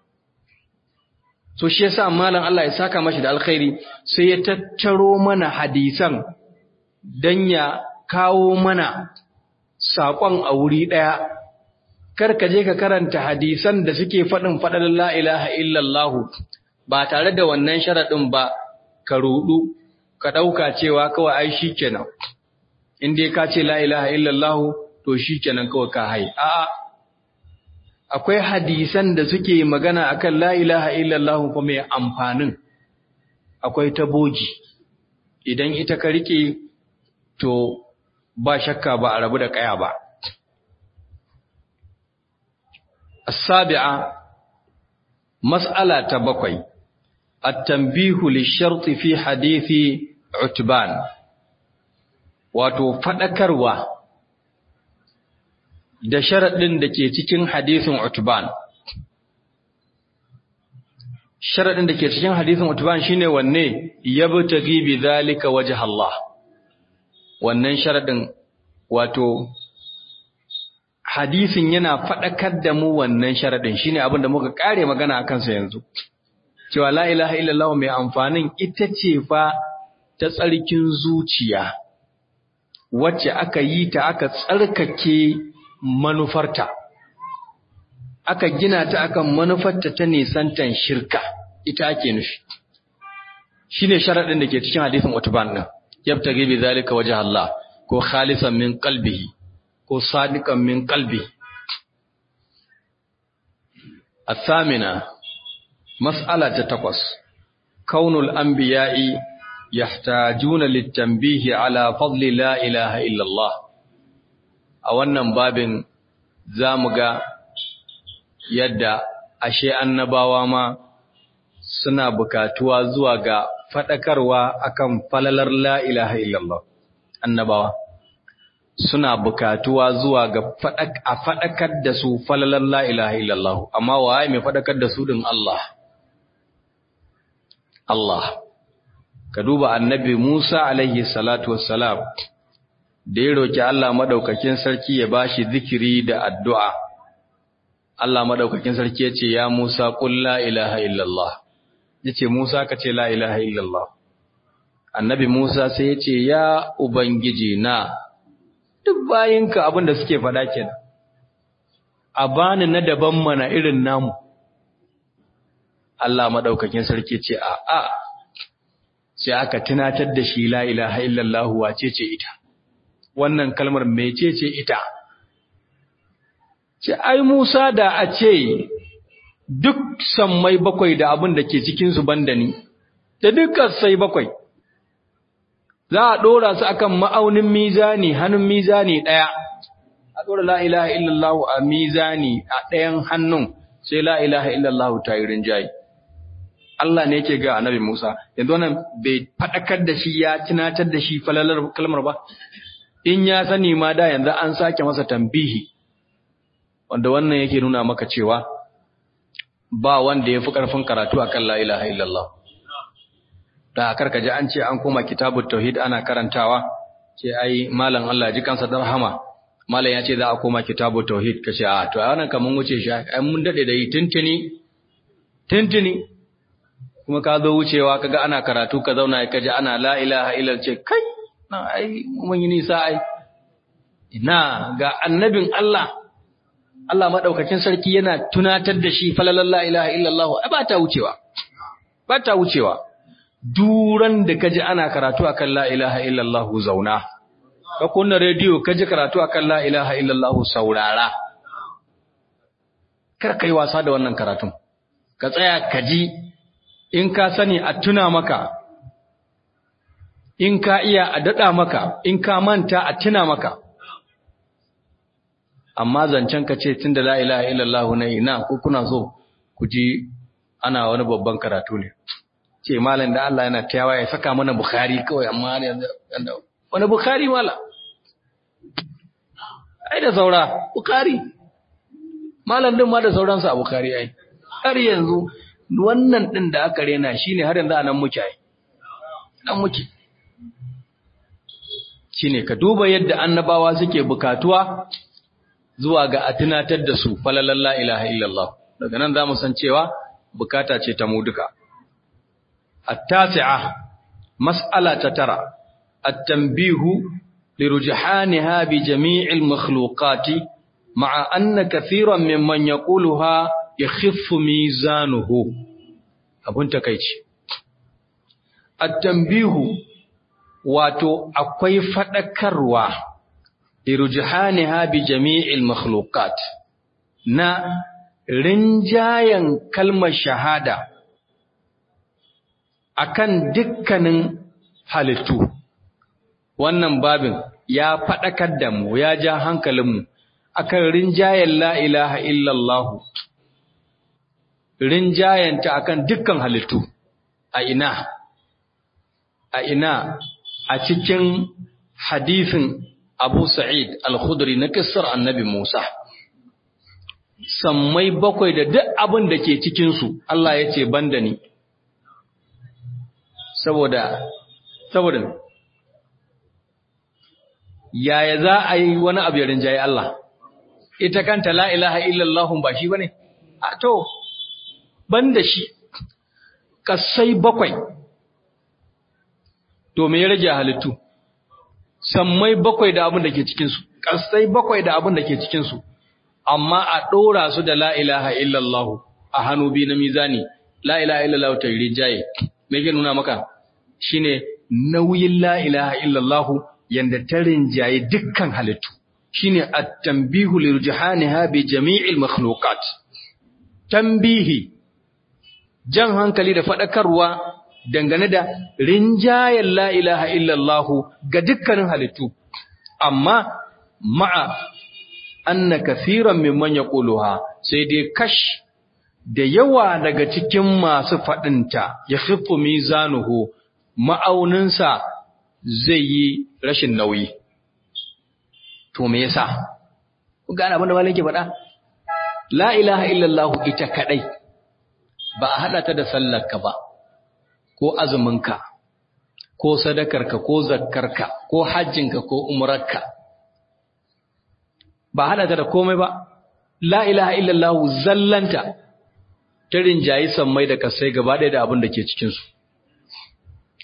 So shi yasa malam Allah ya saka mashi da alkhairi sai ya tattaro mana hadisan dan ya kawo mana saƙon a wuri ɗaya. Kar ka je ka karanta hadisan da suke faɗin faɗar la ilaha illallah ba tare da wannan sharaɗin ba ka ruɗu ka ɗauka cewa kawai ai shi kenan. in dai ka ce la ilaha illallah to shikenan kawai ka hai a'a akwai hadisan da suke magana akan la ilaha illallah fa mai amfanin akwai taboji idan ita ka rike to ba shakka ba a rabu da kaya ba as-sabi'a mas'ala ta bakwai at-tanbihu lish-shart fi hadithi utban wato faɗakarwa da sharaɗin da ke cikin hadisin Utban. Sharaɗin da ke cikin hadisin Utban shine wanne yabtaghi bi zalika wajh Allah. Wannan sharaɗin wato hadisin yana faɗakar da mu wannan sharaɗin shine abin da muka kare magana akan sa yanzu. Cewa la ilaha illallah mai amfanin ita ce fa ta tsarkin zuciya. wacce aka yi ta aka tsarkake manufarta aka gina ta akan manufarta ta nisantan shirka ita ake nufi shine sharadin da ke cikin hadisin Utban din yabtaghi bi zalika wajh Allah ko khalisan min qalbihi ko sadiqan min qalbi الثامنة مسألة تقص كون الأنبياء يحتاجون للتنبيه على فضل لا إله إلا الله a wannan babin za mu ga yadda ashe annabawa ma suna bukatuwa zuwa ga faɗakarwa akan falalar la ilaha illallah annabawa suna bukatuwa zuwa ga a faɗakar da su falalar la ilaha illallah amma waye mai faɗakar da su din Allah Allah ka duba annabi Musa alaihi salatu wassalam da ya roki Allah madaukakin sarki ya bashi zikiri da addu'a Allah madaukakin sarki ya ce ya Musa qul la ilaha illallah yace Musa ka ce la ilaha illallah annabi Musa sai ya ce ya ubangiji na duk bayinka abinda suke faɗa kenan a bani na daban mana irin namu Allah madaukakin sarki ce a a sai aka tunatar da shi la ilaha illallah wace ce ita wannan kalmar mecece ita ce ai Musa da a ce duk sammai bakwai da abin da ke cikin su banda ni da dukkan sai bakwai za a dora su akan ma'aunin mizani hannun mizani daya a dora la ilaha illallah a mizani a ɗayan hannun sai la ilaha illallah ta yi rinjaye Allah ne yake ga annabi Musa yanzu wannan bai fadakar da shi ya tunatar da shi falalar kalmar ba in ya sani ma da yanzu an sake masa tambihi wanda wannan yake nuna maka cewa ba wanda yafi karfin karatu akan la ilaha illallah da karka ji an ce an koma kitabut tauhid ana karantawa ce ai malam Allah ji kansa da rahama malam ya ce za a koma kitabut tauhid kace a to wannan kaman wuce shi ai mun dade da yi tuntuni tuntuni kuma ka zo wucewa kaga ana karatu ka zauna ka ji ana la ilaha illallah ce kai na ai mun yi nisa ai ina ga annabin Allah Allah madaukakin sarki yana tunatar da shi falalan la ilaha illallah ai ba ta wucewa ba ta wucewa duran da kaji ana karatu akan la ilaha illallah zauna ka kunna rediyo kaji karatu akan la ilaha illallah saurara kar kai wasa da wannan karatun ka tsaya kaji in ka sani a tuna maka in ka iya a daɗa maka in ka manta a tuna maka amma zancen ka ce tun da la ilaha illallah na ina ko kuna so ku ji ana wani babban karatu ne ce malam da Allah yana tayawa ya saka mana bukhari kawai amma wani bukhari mala ai da saura bukhari malam din ma da sauransa a bukhari ai har yanzu wannan ɗin da aka rena shi ne har yanzu a nan muke ai nan muke shi ne ka duba yadda annabawa suke bukatuwa zuwa ga a tunatar da su falalan la ilaha illallah daga nan za mu san cewa bukata ce ta mu duka التاسعة مسألة ترى التنبيه لرجحانها بجميع المخلوقات مع أن كثيرا ممن يقولها يخف ميزانه abun takeici at-tanbihu wato akwai fadakarwa irjihaniha bi jami'il makhluqat na rinjayan kalmar shahada akan dukkanin halittu wannan babin ya fadakar da mu ya ja hankalinmu akan rinjayen la ilaha illallah rinjayenta akan dukkan halittu a ina a ina a cikin hadisin Abu Sa'id Al-Khudri na kissar Annabi Musa sammai bakwai da duk abin da ke cikin su Allah ya ce banda ni saboda saboda yaya za a yi wani abu ya rinjaye Allah ita kanta la ilaha illallah ba shi bane a to banda shi kasai bakwai to me ya rage halittu sammai bakwai da abin da ke cikin su kasai bakwai da abin da ke cikin su amma a dora su da la ilaha illallah a hannu bi na mizani la ilaha illallah ta rijaye me ke nuna maka shine nauyin la ilaha illallah yanda ta rinjaye dukkan halittu shine at-tanbihu lirjihaniha bi jami'il makhluqat tanbihi jan hankali da fadakarwa dangane da rinjayen la ilaha illallah ga dukkanin halittu amma ma'a anna kaseeran mimman yaquluha sai dai kash da yawa daga cikin masu fadinta ya khifu mizanuhu ma'auninsa zai yi rashin nauyi to me yasa ku gane abin da malam ke faɗa la ilaha illallah ita kadai ba a hada ta da sallarka ba ko azuminka ko sadakarka ko zakkarka ko hajjinka ko umrarka ba hada ta da komai ba la ilaha illallah zallanta ta rinjayi sammai da kasai gaba ɗaya da abin da ke cikin su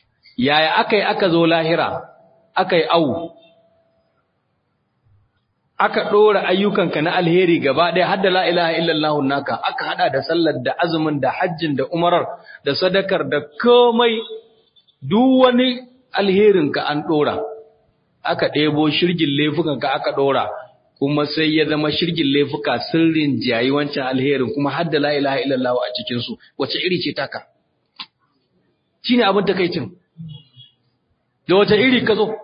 yaya akai aka zo lahira akai au aka ɗora ayyukanka na alheri gaba ɗaya har da la ilaha illallah naka aka hada da sallar da azumin da hajjin da umarar da sadakar da komai duk wani alherinka an ɗora aka ɗebo shirgin laifukanka aka ɗora kuma sai ya zama shirgin laifuka sirrin jayi wancan alherin kuma har da la ilaha illallah a cikin su wace iri ce taka shine abin takaicin da wace iri ka zo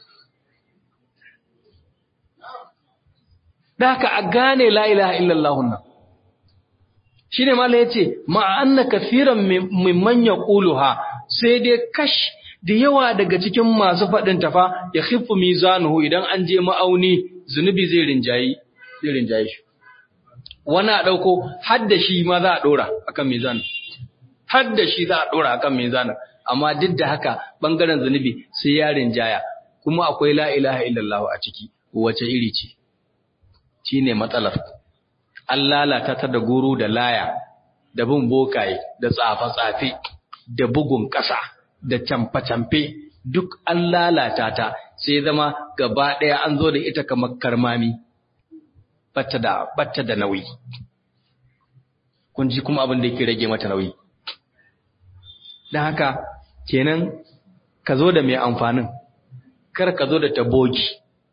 da haka a gane la ilaha illallah nan shine malai yace ma anna kaseeran mimman yaquluha sai dai kash da yawa daga cikin masu faɗin tafa ya khifu mizanuhu idan an je ma'auni zunubi zai rinjayi zai rinjayi shi wani a ɗauko har da shi ma za a ɗora akan mizan har da shi za a ɗora akan mizan amma duk da haka ɓangaren zunubi sai ya rinjaya kuma akwai la ilaha illallah a ciki wace iri ce shi ne matsalar an lalata ta da guru da laya da bin bokaye da tsafe-tsafe da bugun ƙasa da camfe-camfe duk an lalata ta sai zama gaba ɗaya an zo da ita kamar karmami batta da batta da nauyi kun ji kuma abin da yake rage mata nauyi dan haka kenan ka zo da mai amfanin kar ka zo da tabogi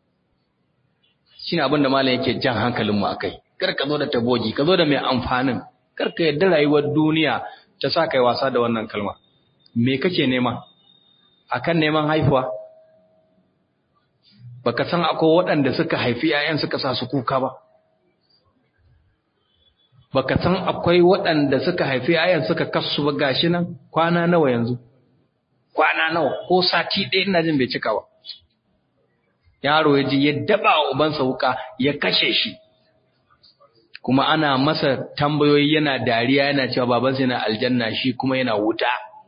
shine abin da malam yake jan hankalin mu akai kar ka zo da tabogi ka zo da mai amfanin kar ka yadda rayuwar duniya ta sa kai wasa da wannan kalma me kake nema akan neman haifuwa baka san akwai waɗanda suka haifi ‘ya'yan suka sa su kuka ba baka san akwai waɗanda suka haifi ‘ya'yan suka kasu ba gashi nan kwana nawa yanzu kwana nawa ko sati ɗaya ina jin bai cika ba yaro ya ji ya daba wa ubansa wuka ya kashe shi kuma ana masa tambayoyi yana dariya yana cewa babansa yana aljanna shi kuma yana wuta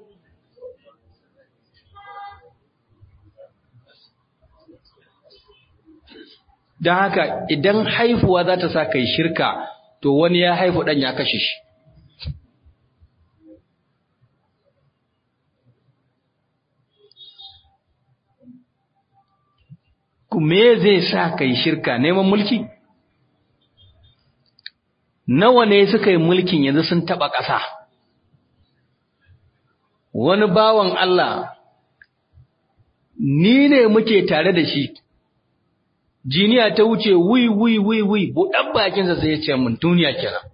don haka idan haifuwa za ta sa kai shirka to wani ya haifu ɗan ya kashe shi me zai sa kai shirka neman mulki nawa ne suka yi mulkin yanzu sun taɓa ƙasa wani bawan Allah ni ne muke tare da shi jiniya ta wuce wi wi wi wi buɗan bakinsa sai ya ce mun duniya kenan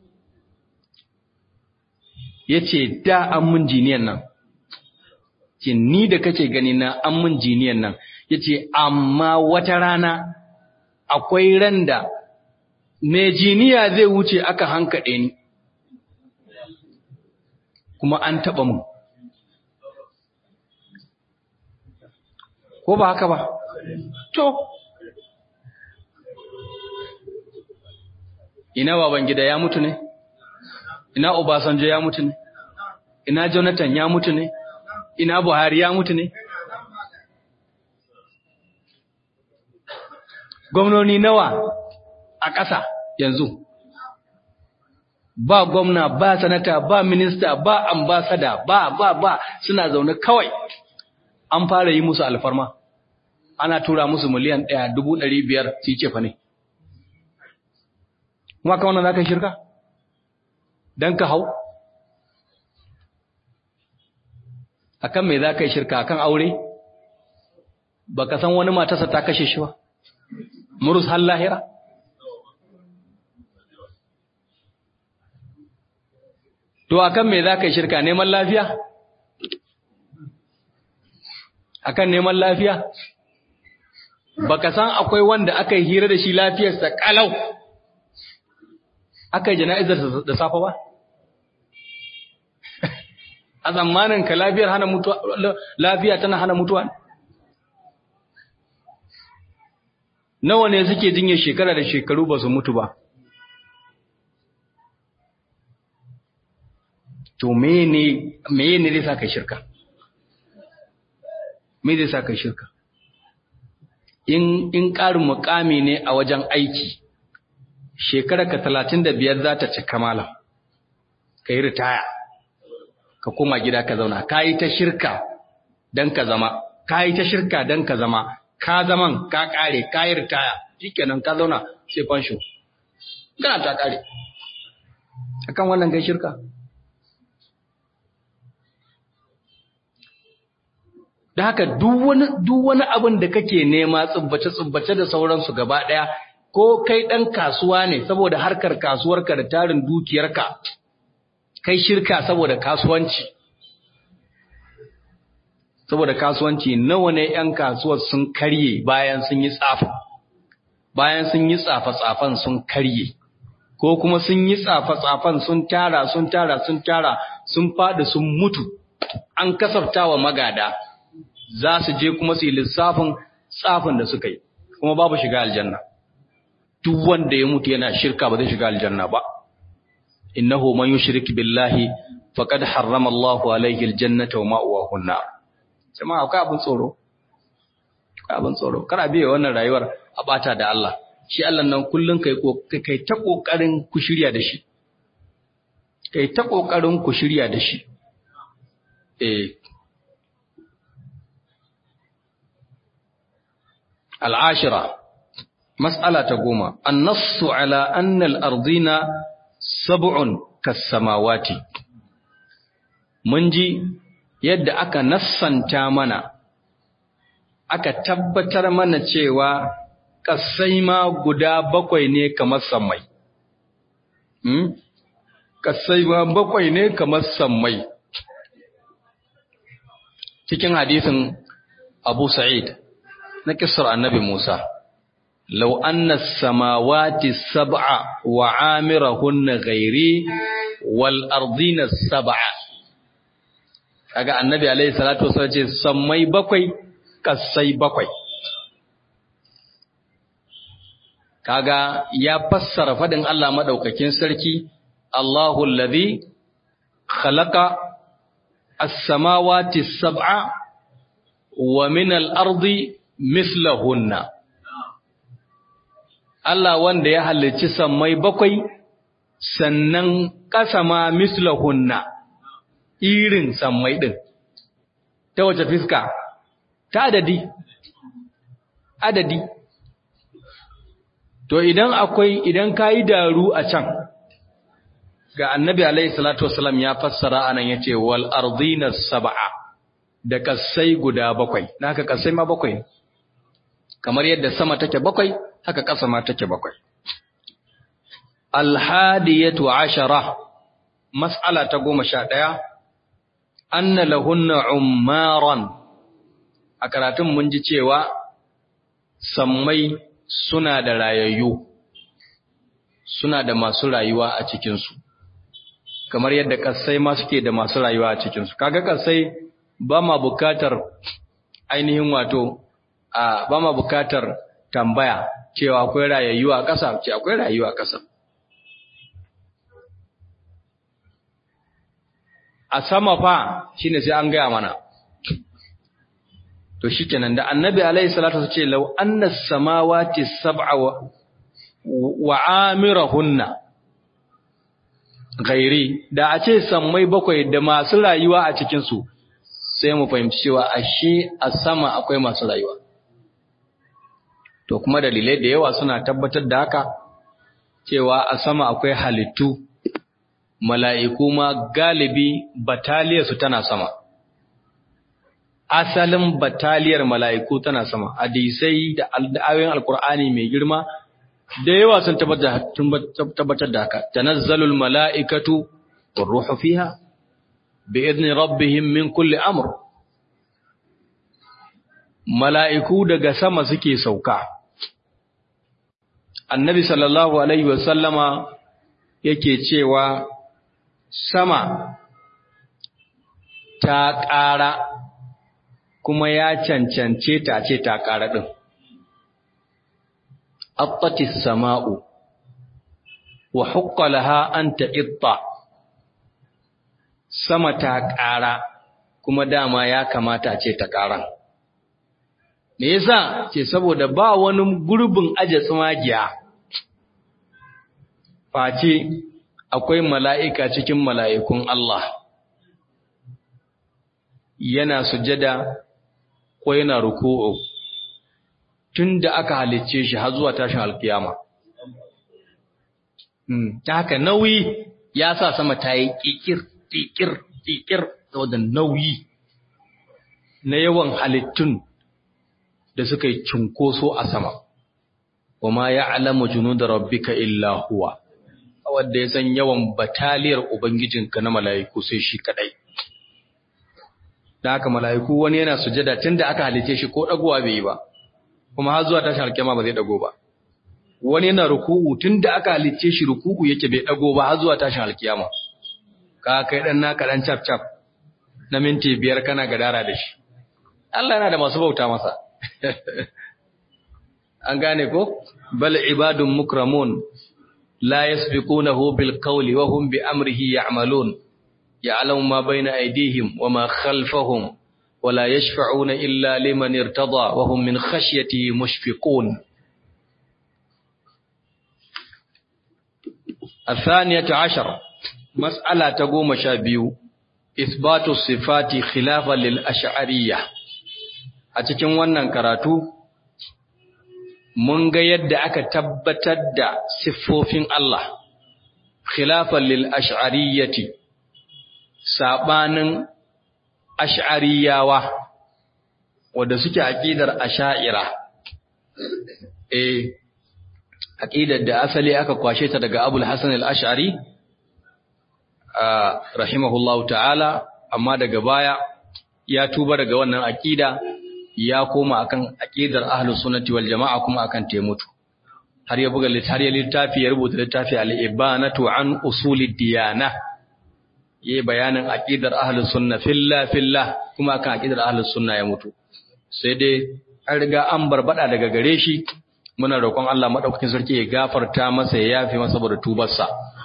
ya ce da an mun jiniyan nan ce ni da kace gani na an mun jiniyan nan ya ce amma wata rana akwai ran da mai jiniya zai wuce aka hankaɗe ni kuma an taɓa mun ko ba haka ba to ina baban gida ya mutu ne ina obasanjo ya mutu ne ina jonathan ya mutu ne ina buhari ya mutu ne gwamnoni nawa a ƙasa yanzu ba gwamna ba sanata ba minista ba ambasada ba ba ba suna zaune kawai an fara yi musu alfarma ana tura musu miliyan ɗaya dubu ɗari biyar su yi cefa ne kuma ka wannan za ka shirka don ka hau akan me za ka yi shirka akan aure ba ka san wani matarsa ta kashe shi ba murus har lahira to akan me za ka yi shirka neman lafiya akan neman lafiya baka san akwai wanda aka yi hira da shi lafiyarsa kalau aka yi jana'izar da safa ba a tsammanin ka lafiyar hana mutuwa lafiya tana hana mutuwa nawa ne suke jinyar shekara da shekaru ba su mutu ba to mene mene zai sa kai shirka me zai sa kai shirka in in ƙarin mukami ne a wajen aiki shekara ka 35 za ta cika malam kai ritaya ka koma gida ka zauna kai ta shirka dan ka zama kai ta shirka dan ka zama ka zaman ka kare ka yi ritaya shikenan ka zauna sai fansho kana ta kare akan wannan kai shirka da haka duk wani duk wani abin da kake nema tsubbace tsubbace da sauransu gaba daya ko kai dan kasuwa ne saboda harkar kasuwarka da tarin dukiyarka kai shirka saboda kasuwanci saboda kasuwanci nawa ne ‘yan kasuwar sun karye bayan sun yi tsafa, bayan sun yi tsafa-tsafan sun karye, ko kuma sun yi tsafa-tsafan sun tara, sun tara, sun tara, sun faɗi sun mutu, an kasafta wa magada, za su je kuma su yi lissafin tsafin da suka yi, kuma babu shiga aljanna. Duk wanda ya mutu yana shirka ba zai shiga aljanna ba. Innahu man yushrik billahi faqad harrama Allahu alayhi aljannata wa ma'wahu an-nar. jama'a akwai abin tsoro akwai abin tsoro kana biye wannan rayuwar a bata da Allah shi Allah nan kullun kai kai ta kokarin ku shirya da shi kai ta kokarin ku shirya da shi eh al'ashira mas'ala ta goma an-nassu ala anna al-ardina sab'un kas-samawati mun ji yadda aka nassanta mana aka tabbatar mana cewa ƙasai ma guda bakwai ne kamar sammai hmm? ƙasai ma bakwai ne kamar sammai cikin hadisin abu sa'id na kisar annabi musa lau anna samawati sab'a wa amirahunna ghairi wal ardina sab'a kaga annabi alaihi salatu wasallam ce sammai bakwai kasai bakwai kaga ya fassara fadin Allah madaukakin sarki Allahu allazi khalaqa as-samawati sab'a wa min al-ardi mithlahunna Allah wanda ya halicci sammai bakwai sannan ƙasa ma mislahunna irin sammai ɗin, ta wace fiska, ta adadi, adadi. To idan akwai, idan ka yi daru a can, ga annabi Alayhi Salatu Wasalam ya fassara anan ya ce, wal arzina saba'a da ƙasai guda bakwai, na haka ƙasai ma bakwai, kamar yadda sama take bakwai, haka ƙasa ma take bakwai. Alhadiyatu ashara, mas'ala ta goma sha ɗaya, anna lahunna ummaran a karatun mun ji cewa sammai suna da rayayyu suna da masu rayuwa a cikinsu kamar yadda kasai ma suke da masu rayuwa a cikinsu kaga kasai ba ma bukatar ainihin wato a ba ma bukatar tambaya cewa akwai rayayyu a ƙasa ce akwai rayuwa a ƙasa a sama fa shine sai an gaya mana to shikenan da annabi alaihi salatu ce law anna samawati sab'a wa, wa amirahunna gairi da a ce sammai bakwai da masu rayuwa a cikin su sai mu fahimci cewa ashe a sama akwai masu rayuwa to kuma dalilai da yawa suna tabbatar da haka cewa a sama akwai halittu mala'iku ma galibi bataliyarsu tana sama. Asalin bataliyar mala'iku tana sama, hadisai da ayoyin Alƙur'ani mai girma da yawa sun tabbatar da haka, tanazzalul mala'ikatu wa ruhu fiha, bi idni rabbihim min kulli amur. Mala'iku daga sama suke sauka. Annabi sallallahu Alaihi wasallama yake cewa sama ta ƙara kuma ya cancance ta ce ta ƙara ɗin. Attatis sama'u wa hukkalaha an ta'itta sama ta ƙara kuma dama ya kamata ce ta ƙaran. Me yasa ce saboda ba wani gurbin aje tsumagiya face akwai mala'ika cikin mala'ikun Allah, yana sujada ko yana ruku'u, tun da aka halicce shi har zuwa tashin alkiyama ta haka nauyi ya sa sama ta yi ƙiƙir ƙiƙir ƙiƙir saboda nauyi na yawan halittun da suka yi cunkoso a sama wa ma ya alama junu da rabbika illa huwa wadda ya san yawan bataliyar ubangijinka na mala'iku sai shi kadai da haka mala'iku wani yana sujada tun da aka halice shi ko ɗagowa bai yi ba kuma har zuwa tashin alkiyama ba zai ɗago ba wani yana ruku'u tun da aka halice shi ruku'u yake bai ɗago ba har zuwa tashin alkiyama ka kai ɗan naka ɗan cap cap na minti biyar kana gadara da shi Allah yana da masu bauta masa an gane ko bal ibadun mukramun la yasbiqunahu bil qawli wa hum bi amrihi ya'malun يعلم ما بين أيديهم وما خلفهم ولا يشفعون إلا لمن ارتضى وهم من خشيته مشفقون الثانية عشر مسألة تقوم شابيو إثبات الصفات خلافا للأشعرية أتكن wannan karatu mun ga yadda aka tabbatar da siffofin Allah khilafan lil ash'ariyyati saɓanin ash'ariyawa wadda suke aƙidar asha'ira eh aƙidar da asali aka kwashe ta daga abul hasan al-ash'ari rahimahullahu ta'ala amma daga baya ya tuba daga wannan aƙida ya koma akan aƙidar ahlus sunnati wal jama'a kuma akan mutu. har ya buga har ya littafi ya rubuta littafi al-ibanatu an usulid diyana yi bayanin aqidar ahlus sunna filla filla kuma kan aqidar ahlus sunna ya mutu sai dai an riga an barbada daga gare shi muna roƙon Allah madaukakin sarki ya gafarta masa ya yafe masa saboda tubarsa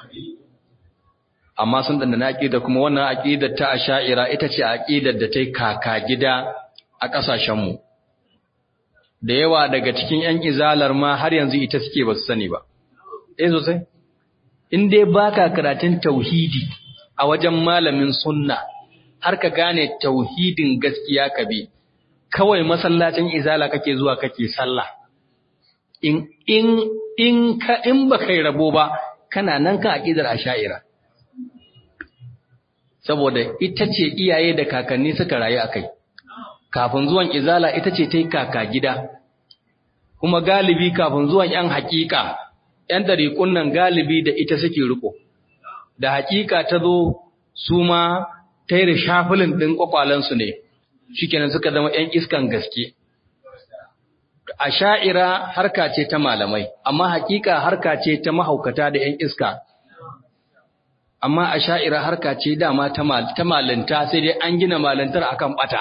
amma sun danda na aqida kuma wannan aqidar ta asha'ira ita ce aqidar da ta yi kaka gida a ƙasashen mu da yawa daga cikin ƴan izalar ma har yanzu ita suke ba su sani ba eh sosai in dai baka karatun tauhidi a wajen malamin sunna har ka gane tauhidin gaskiya ka bi kawai masallacin izala kake zuwa kake sallah in in in ka in baka yi rabo ba kana nan kan aqidar asha'ira saboda ita ce iyaye da kakanni suka rayu akai kafin zuwan izala ita ce ta yi kaka gida kuma galibi kafin zuwan yan hakika yan dariƙun nan galibi da ita suke riko da hakika ta zo su ma ta yi da shafilin ɗin ƙwaƙwalensu ne shikenan suka zama ‘yan iskan gaske a sha'ira harka ce ta malamai amma hakika harka ce ta mahaukata da ‘yan iska amma a sha'ira harka ce dama ta malinta sai dai an gina malintar akan ɓata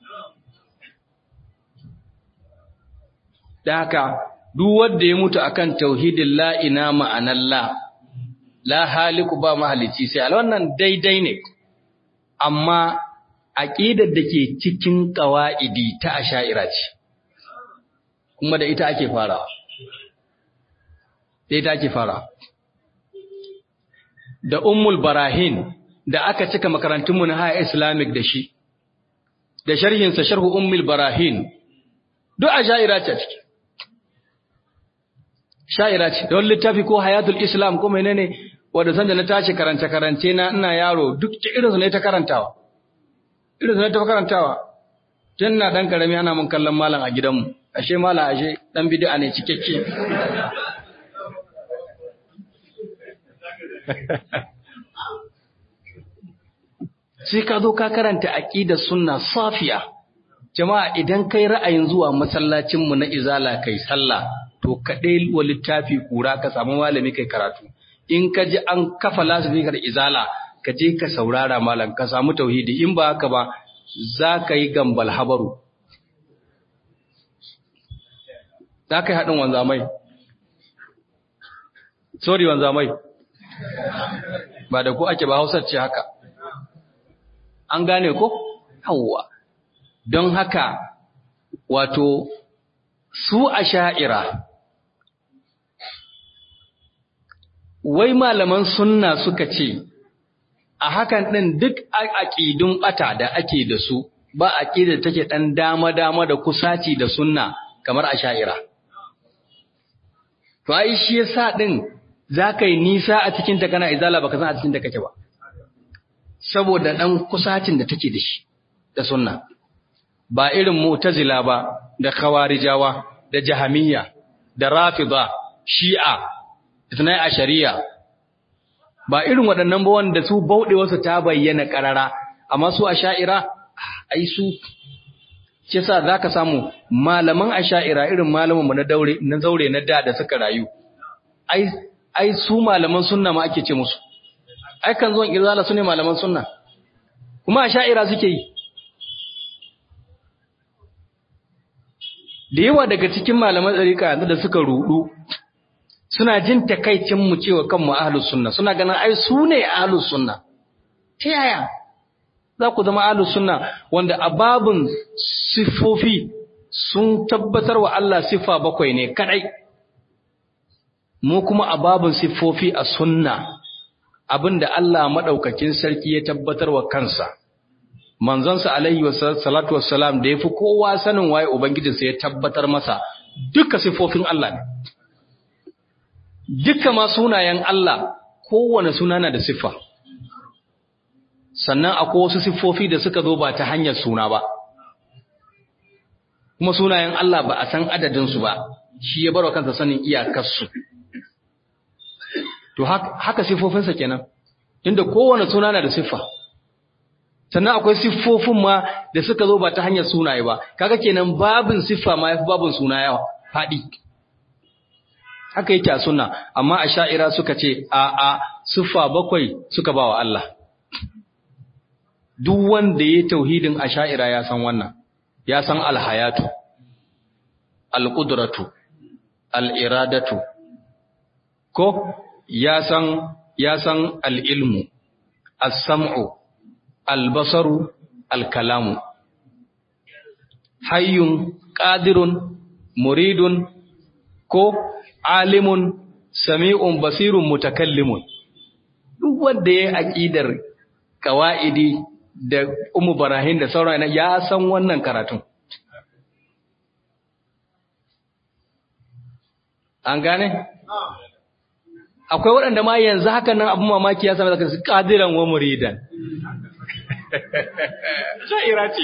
da haka duk wanda ya mutu akan tauhidin la'ina ma'anan la la haliku ba mahalici sai al wannan daidai ne amma aqidar da ke cikin qawaidi ta asha'ira ce kuma da ita ake farawa da ita ake farawa da ummul barahin da aka cika makarantunmu na haya islamic da shi da sharhinsa sharhu ummul barahin duk asha'ira ce ciki sha'ira ce don littafi ko hayatul islam ko menene wanda sanda na tashi karance karance na ina yaro duk irin su ne ta karantawa irin su ne ta karantawa tun na dan karami ana mun kallon malam a gidanmu ashe malam ashe dan bid'a ne cikakke sai ka zo ka karanta aqidar sunna safiya jama'a idan kai ra'ayin zuwa masallacin mu na izala kai sallah to kaɗai wa littafi kura ka samu malami kai karatu in ka ji an kafa lasifika da izala ka je ka saurara malam ka samu tauhidi in ba haka ba za ka yi gambal habaru za ka yi haɗin wanzamai sorry wanzamai ba da ku ake ba hausar ce haka an gane ko yawwa don haka wato su a sha'ira wai malaman sunna suka ce a hakan ɗin duk aƙidun ɓata da ake da su ba aƙida take ɗan dama-dama da kusaci da sunna kamar asha'ira to ai shi yasa din zaka yi nisa a cikin ta kana izala baka san a cikin ta kake ba saboda dan kusacin da take da shi da sunna ba irin mu'tazila ba da khawarijawa da jahamiyya da rafida shi'a itnai ashariya ba irin waɗannan ba wanda su bauɗewarsu ta bayyana ƙarara amma su asha'ira ai su shi sa zaka samu malaman asha'ira irin malaman mu na daure na zaure na da da suka rayu ai ai su malaman sunna ma ake ce musu ai kan zuwan irzala su ne malaman sunna kuma asha'ira suke yi da yawa daga cikin malaman tsarika yanzu da suka rudu suna jin takaicin mu cewa kanmu ahlus sunna suna ganin ai su ne ahlus sunna ta yaya za ku zama ahlus sunna wanda a babun siffofi sun tabbatar wa Allah siffa bakwai ne kadai mu kuma a babun siffofi a sunna abinda Allah madaukakin sarki ya tabbatar wa kansa manzonsa alaihi salatu wassalam da yafi kowa sanin waye ubangijinsa ya tabbatar masa duka siffofin Allah ne duka ma sunayen Allah kowane suna na da siffa sannan akwai wasu siffofi da suka zo ba ta hanyar suna ba kuma sunayen Allah ba a san adadinsu ba shi ya barwa kansa sanin iyakarsu to haka siffofinsa kenan inda kowane suna na da siffa sannan akwai siffofin ma da suka zo ba ta hanyar sunaye ba kaga kenan babin siffa ma yafi babin suna yawa faɗi haka yake a sunna amma a sha'ira suka ce a a siffa bakwai suka ba wa Allah duk wanda ya tauhidin a sha'ira ya san wannan ya san alhayatu alqudratu aliradatu ko ya san ya san alilmu as-sam'u albasaru alkalamu hayyun qadirun muridun ko alimun sami'un basirun mutakallimun duk wanda ya aqidar qawaidi da umu barahin da sauran ya san wannan karatun an gane akwai waɗanda ma yanzu haka nan abin mamaki ya sami zaka su qadiran wa muridan sha'ira ce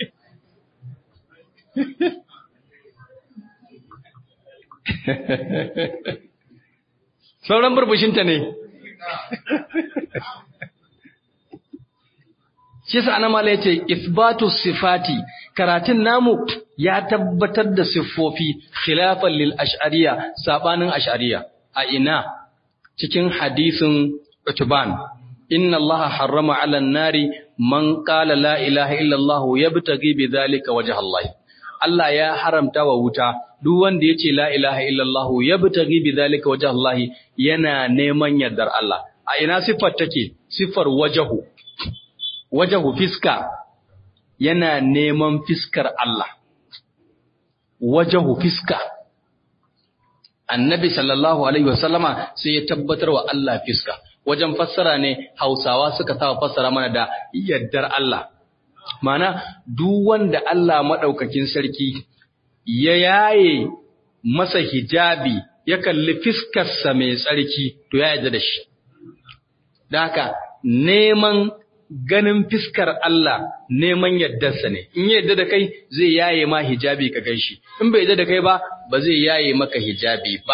sauran burbushinta ne shi sa ana mala yace isbatu sifati karatun namu ya tabbatar da siffofi khilafan lil ash'ariya sabanin ash'ariya a ina cikin hadisin utban inna allaha harrama 'ala an-nari man qala la ilaha illa allah yabtaghi bidhalika wajha allah Allah ya haramta wa wuta duk wanda yace la ilaha illa allah yabtaghi bidhalika wajha allah yana neman yardar Allah a ina siffar take siffar wajahu wajahu fiska yana neman fiskar Allah wajahu fiska annabi sallallahu alaihi wasallama sai ya tabbatar wa Allah fiska wajen fassara ne hausawa suka sa fassara mana da yaddar Allah mana duk wanda Allah madaukakin sarki ya yaye masa hijabi ya kalli fiskarsa mai tsarki to ya yarda da shi don haka neman ganin fiskar Allah neman yaddarsa ne in ya yadda da kai zai yaye ma hijabi ka gan shi in bai yadda da kai ba ba zai yaye maka hijabi ba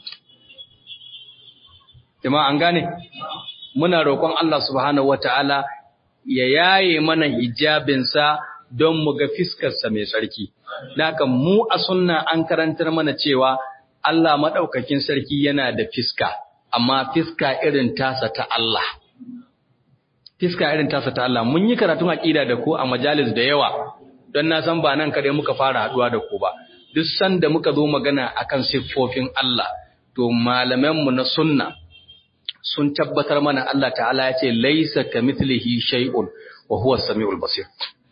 jama'a an gane muna roƙon Allah subhanahu wataala ya yaye mana hijabinsa don mu ga fiskarsa mai sarki haka mu a sunna an karantar mana cewa Allah madaukakin sarki yana da fiska amma fiska irin tasa ta Allah fiska irin tasa ta Allah mun yi karatun aqida da ku a majalis da yawa don na san ba nan kadai muka fara haduwa da ku ba duk sanda muka zo magana akan siffofin Allah to malaman mu na sunna sun tabbatar mana Allah ta'ala ya ce laisa kamithlihi shay'un wa huwa as-sami'ul basir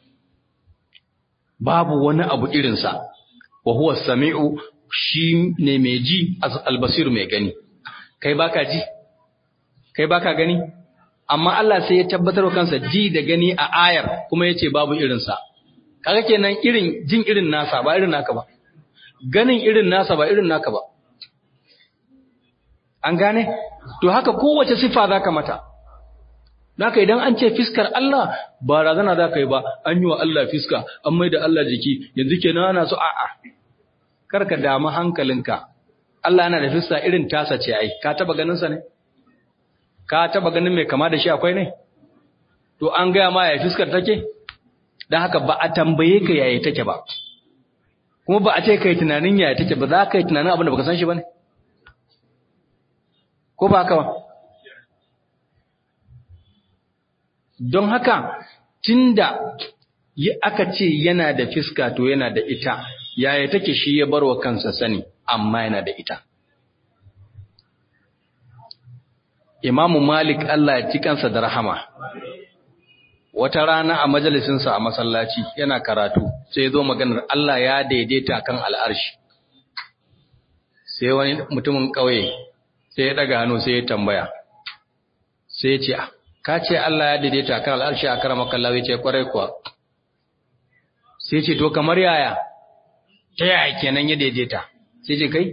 babu wani abu irin sa wa huwa as-sami'u shi ne mai ji al-basir mai gani kai baka ji kai baka gani amma Allah sai ya tabbatar wa kansa ji da gani a ayar kuma yace babu irinsa kaga kenan irin jin irin nasa ba irin naka ba ganin irin nasa ba irin naka ba an gane to haka kowace sifa zaka mata Naka idan an ce fiskar Allah ba razana za ka yi ba, an yi wa Allah fiska, an mai da Allah jiki, yanzu ke ana so a'a. Karka damu hankalinka, Allah yana da fiska irin tasa ce ai, ka taba ganinsa ne? Ka taba ganin mai kama da shi akwai ne? To an gaya ma ya fiskar take? Don haka ba a tambaye ka yaya take ba. Kuma ba a ce ka yi tunanin yaya take ba, za ka yi tunanin abin da baka san shi ba ne? Ko ba haka ba? don haka tunda aka ce yana da fiska to yana da ita yaya take shi ya barwa kansa sani amma yana da ita Imamu Malik Allah ya ci kansa da rahama wata rana a majalisinsa a masallaci yana karatu sai ya zo maganar Allah ya daidaita kan al'arshi sai wani mutumin ƙauye sai ya daga hannu sai ya tambaya sai ya ce ka ce Allah ya daidaita kan al'arshi a karama kallawa ce kwarai kuwa sai ce to kamar yaya ta yaya kenan ya daidaita sai ce kai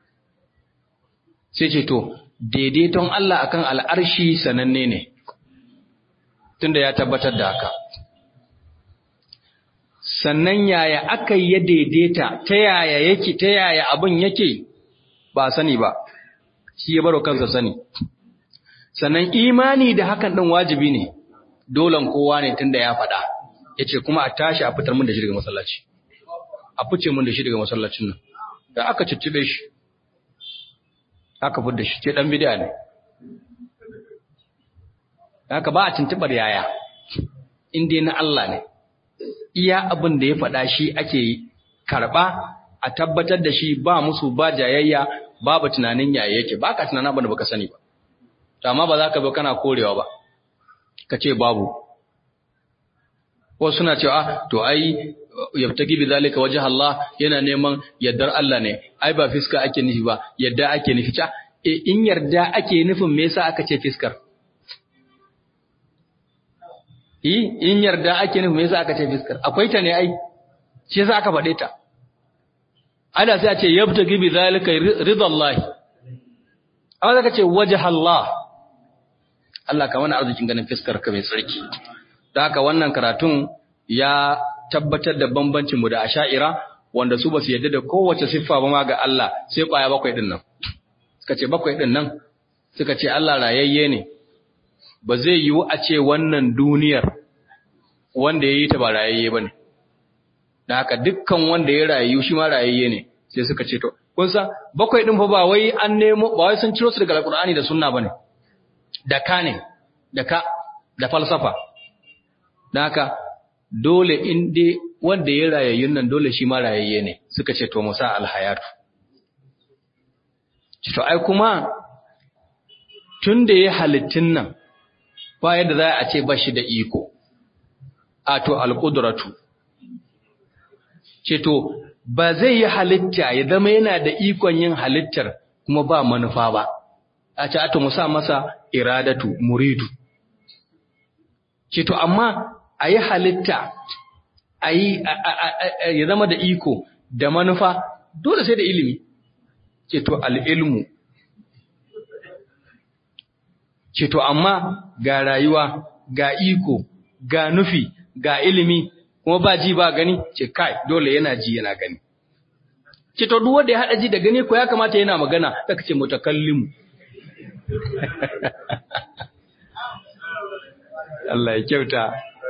sai ce to daidaiton Allah akan al'arshi sananne ne tunda ya tabbatar da haka sannan yaya aka ya daidaita ta yaya yake ta yaya abin yake ba sani ba shi ya baro kansa sani sannan imani da hakan ɗin wajibi ne dolan kowa ne tunda ya faɗa ya ce kuma a tashi a fitar mun da shi daga masallaci a fice mun da shi daga masallacin nan da aka ciccibe shi aka fitar da shi ce ɗan bidiya ne haka ba a tuntuɓar yaya inda na Allah ne iya abin da ya faɗa shi ake karɓa a tabbatar da shi ba musu ba jayayya babu tunanin yaya yake ba ka tunanin abin da baka sani ba to amma ba za ka bi kana korewa ba ka ce babu wasu suna cewa to ai yabtaki bi zalika wajh Allah yana neman yaddar Allah ne ai ba fiska ake nufi ba yadda ake nufi ta e in yarda ake nufin me yasa aka ce fiskar yi in yarda ake nufin me yasa aka ce fiskar akwai ta ne ai shi yasa aka faɗe ta ana sai a ce yabtaki bi zalika ridallahi amma zaka ce wajh Allah Allah ka mana arzikin ganin fiskar ka mai tsarki. Da haka wannan karatun ya tabbatar da bambancin mu da asha'ira wanda su ba su yadda da kowace siffa ba ma ga Allah sai kwaya bakwai din nan. Suka ce bakwai din nan suka ce Allah rayayye ne. Ba zai yiwu a ce wannan duniyar wanda ya yi ta ba rayayye ba ne. Da haka dukkan wanda ya rayu shi ma rayayye ne sai suka ce to kun san bakwai din fa ba wai an nemo ba wai sun ciro su daga Alƙur'ani da sunna bane. da ka ne, da ka, da falsafa. Da haka, dole in dai wanda ya rayayyun nan dole shi ma rayayye ne, suka ce to musa alhayatu. To, ai kuma, tun da ya halittun nan, ba yadda za a ce ba shi da iko, a to alƙudratu. Ce to, ba zai yi halitta ya zama yana da ikon yin halittar kuma ba manufa ba. a ce ata musa masa iradatu muridu ce to amma a yi halitta a yi ya zama da iko da manufa dole sai da ilimi ce to al'ilmu ce to amma ga rayuwa ga iko ga nufi ga ilimi kuma ba ji ba gani ce kai dole yana ji yana gani ce to duk wanda ya haɗa ji da gani ko ya kamata yana magana saka ce mutakallimu Allah ya kyauta.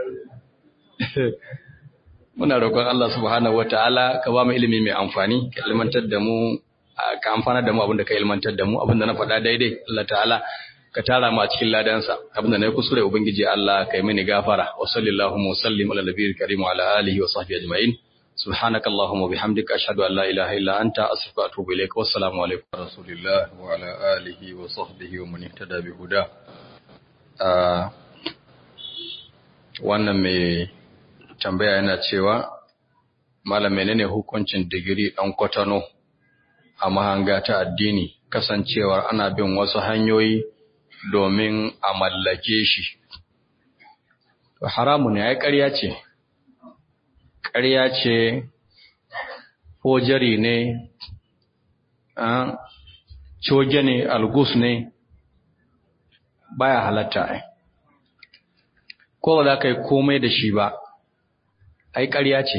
Muna roƙon Allah subhanahu wata'ala ka ba mu ilimi mai amfani, ka ilmantar da mu, ka amfana da mu abinda ka ilmantar da mu, abinda na faɗa daidai, Allah ta'ala ka tara mu a cikin ladansa, abinda na yi kuskure Ubangiji Allah ka yi mini gafara, wa sallallahu wa sallim ala nabiyil karim wa ala alihi wa sahbihi ajma'in. سبحانك اللهم وبحمدك أشهد أن لا إله إلا أنت أستغفرك وأتوب إليك والسلام عليكم رسول الله وعلى آله وصحبه ومن اهتدى بهداه wannan mai tambaya yana cewa malam menene hukuncin digiri ɗan kwatano a mahanga ta addini kasancewar ana bin wasu hanyoyi domin a mallake shi haramu ne ya ƙarya ce ƙarya ce ko jari ne coge ne algus ne baya halatta ai ko ba za ka yi komai da shi ba ai ƙarya ce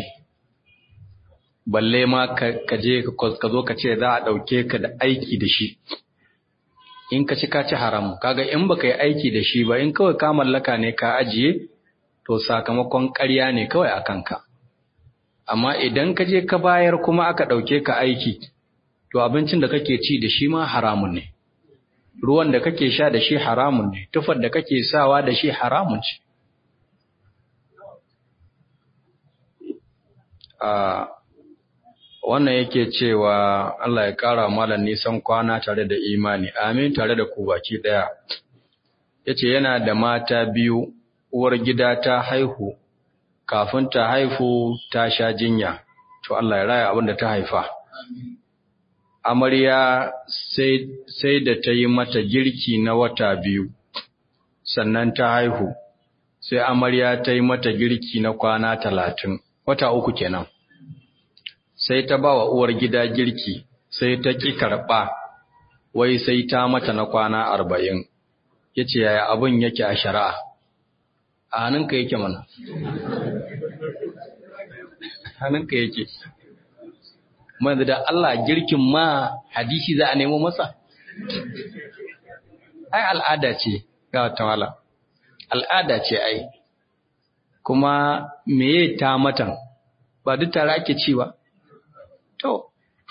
balle ma ka je ka zo ka ce za a ɗauke ka da aiki da shi in ka ci ka ci haram kaga in baka yi aiki da shi ba in kawai ka mallaka ne ka ajiye to sakamakon ƙarya ne kawai a kanka amma idan ka je ka bayar kuma aka ɗauke ka aiki to abincin da kake ci da shi ma haramun ne ruwan da kake sha da shi haramun ne tufar da kake sawa da shi haramun ce a wannan yake cewa Allah ya ƙara malam nisan kwana tare da imani amin tare da ku baki ɗaya yace yana da mata biyu uwar gida ta haihu kafin ta haifu ta sha jinya to Allah ya raya abin da ta haifa amarya sai sai da ta yi mata girki na wata biyu sannan ta haihu sai amarya ta yi mata girki na kwana talatin wata uku kenan sai ta ba wa uwar gida girki sai ta ƙi karɓa wai sai ta mata na kwana arba'in ya ce yaya abin yake a shari'a a hannunka yake mana hannunka yake mai da Allah girkin ma hadisi za a nemo masa ai al'ada ce ga tawala al'ada ce ai kuma meye ta matan ba duk tare ake ci ba To,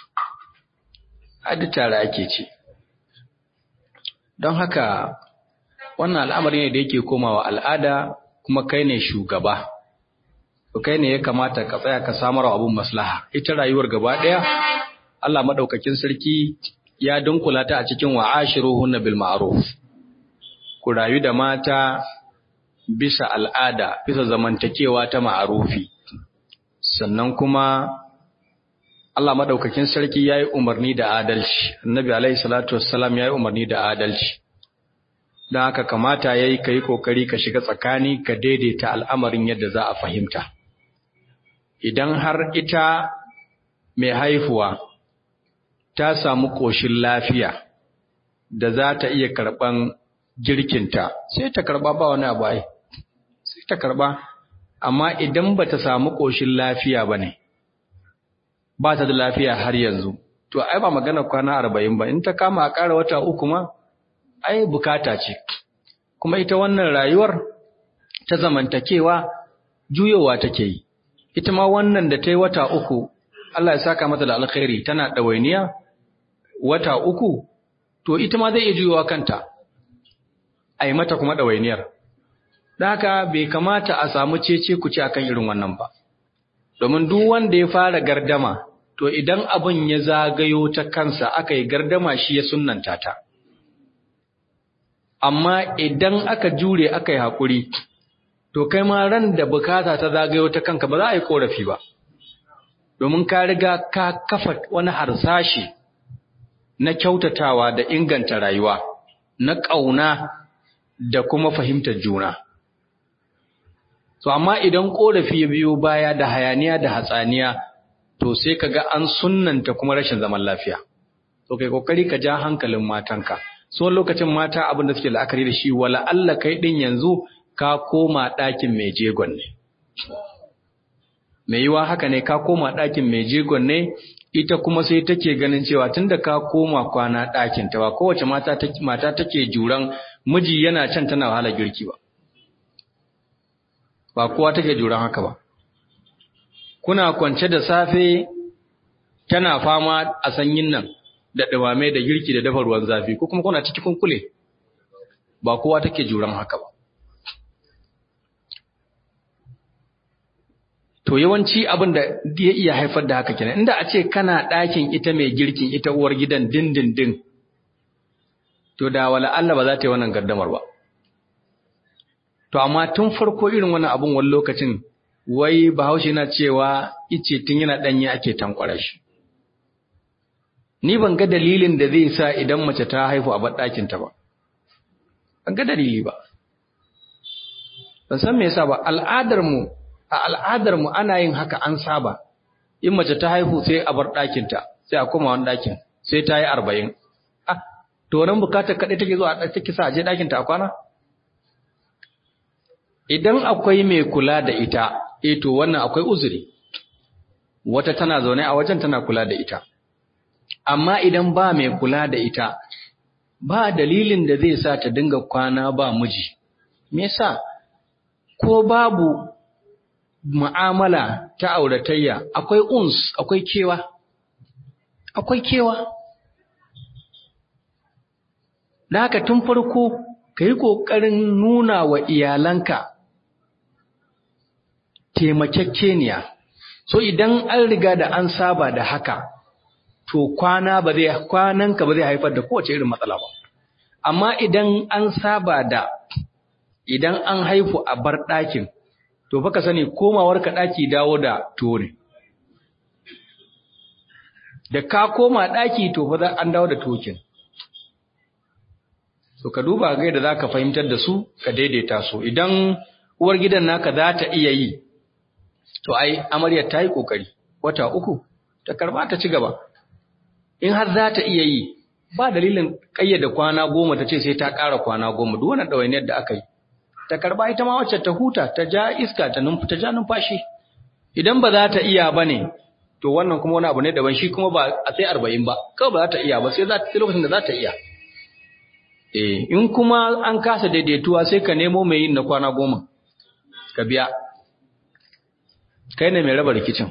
duk tare ake ce. Don haka, wannan al'amari ne da yake komawa al'ada kuma kai ne shugaba. Kai ne ya kamata ka tsaya ka samar abun maslaha. Ita rayuwar gaba ɗaya, Allah maɗaukakin sarki ya dunkula ta a cikin wa'ashiruhunna bil ma'ruf. Ku rayu da mata bisa al'ada, bisa zamantakewa ta ma'arufi. Sannan kuma Allah madaukakin sarki yayi umarni da adalci Annabi alaihi salatu wassalam yayi umarni da adalci dan haka kamata yayi kai kokari ka shiga tsakani ka daidaita al'amarin yadda za a fahimta idan har ita mai haifuwa ta samu koshin lafiya da za ta iya karban girkinta sai ta karba ba wani abu ai sai ta karba amma idan bata samu koshin lafiya bane ba ta da lafiya har yanzu to ai ba magana kwana arba'in ba in ta kama a ƙara wata uku ma ai bukata ce kuma ita wannan rayuwar ta zamantakewa juyowa take yi ita ma wannan da ta yi wata uku Allah ya saka mata da alkhairi tana ɗawainiya wata uku to ita ma zai iya juyowa kanta a yi mata kuma ɗawainiyar da haka bai kamata a samu cece ku ci akan irin wannan ba domin duk wanda ya fara gardama to idan abin ya zagayo ta kansa aka yi gardama shi ya sunnanta ta amma idan aka jure aka yi haƙuri to kai ma ran da bukata ta zagayo ta kanka ba za a yi ƙorafi ba domin ka riga ka kafa wani harsashi na kyautatawa da inganta rayuwa na ƙauna da kuma fahimtar juna To amma idan korafi ya biyo baya da hayaniya da hatsaniya to sai kaga an sunnanta kuma rashin zaman lafiya. To kai kokari ka ja hankalin matanka. So lokacin mata abin da suke la'akari da shi wala Allah kai din yanzu ka koma ɗakin mai jegon ne. Mai yiwa haka ne ka koma ɗakin mai jegon ne ita kuma sai take ganin cewa tunda ka koma kwana ɗakin ta ba kowace mata take mata take juran miji yana can tana wahala girki ba. ba kowa take juran haka ba kuna kwance da safe tana fama a sanyin nan da dumame da girki da dafa ruwan zafi ko kuma kuna ciki kunkule ba kowa take juran haka ba to yawanci abin da ya iya haifar da haka kenan inda a ce kana ɗakin ita mai girkin ita uwar gidan dindindin to da wala Allah ba za ta yi wannan gardamar ba To, amma tun farko irin wani abun wani lokacin, wai bahaushe na cewa ice tun yana ɗanye ake tankwara shi. Ni ban ga dalilin da zai sa idan mace ta haifu a baɗakinta ba. Ban ga dalili ba. Ban san me yasa ba, al'adarmu, a al'adarmu ana yin haka an saba. in mace ta haihu sai a bar ɗakinta sai a koma wani ɗakin sai ta yi arba'in ah to nan bukatar kaɗai take zuwa take sa a je ɗakinta a kwana idan akwai mai kula da ita eh to wannan akwai uzuri wata tana zaune a wajen tana kula da ita amma idan ba mai kula da ita ba dalilin da zai sa ta dinga kwana ba miji me yasa ko babu mu'amala ta auratayya akwai uns akwai kewa akwai kewa da haka tun farko ka yi ƙoƙarin nuna wa iyalanka taimakekeniya so idan an riga da an saba da haka to kwana ba zai kwananka ba zai haifar da kowace irin matsala ba amma idan an saba da idan an haifu a bar ɗakin to fa ka sani komawar ka ɗaki dawo da tore da ka koma ɗaki to fa za an dawo da tokin so ka duba ga da zaka fahimtar da su ka daidaita su idan uwar gidan naka za ta iya yi to ai amaryar ta yi kokari wata uku ta karba ta ci gaba in har za ta iya yi ba dalilin kayyade kwana goma ta ce sai ta ƙara kwana goma duk wannan ɗawainiyar da aka yi ta karba ita ma wacce ta huta ta ja iska ta numfa ta ja numfashi idan ba za ta iya ba ne to wannan kuma wani abu ne daban shi kuma ba a sai arba'in ba kawai ba za ta iya ba sai za ta lokacin da za ta iya eh in kuma an kasa daidaituwa sai ka nemo mai yin na kwana goma ka biya kai ne mai raba rikicin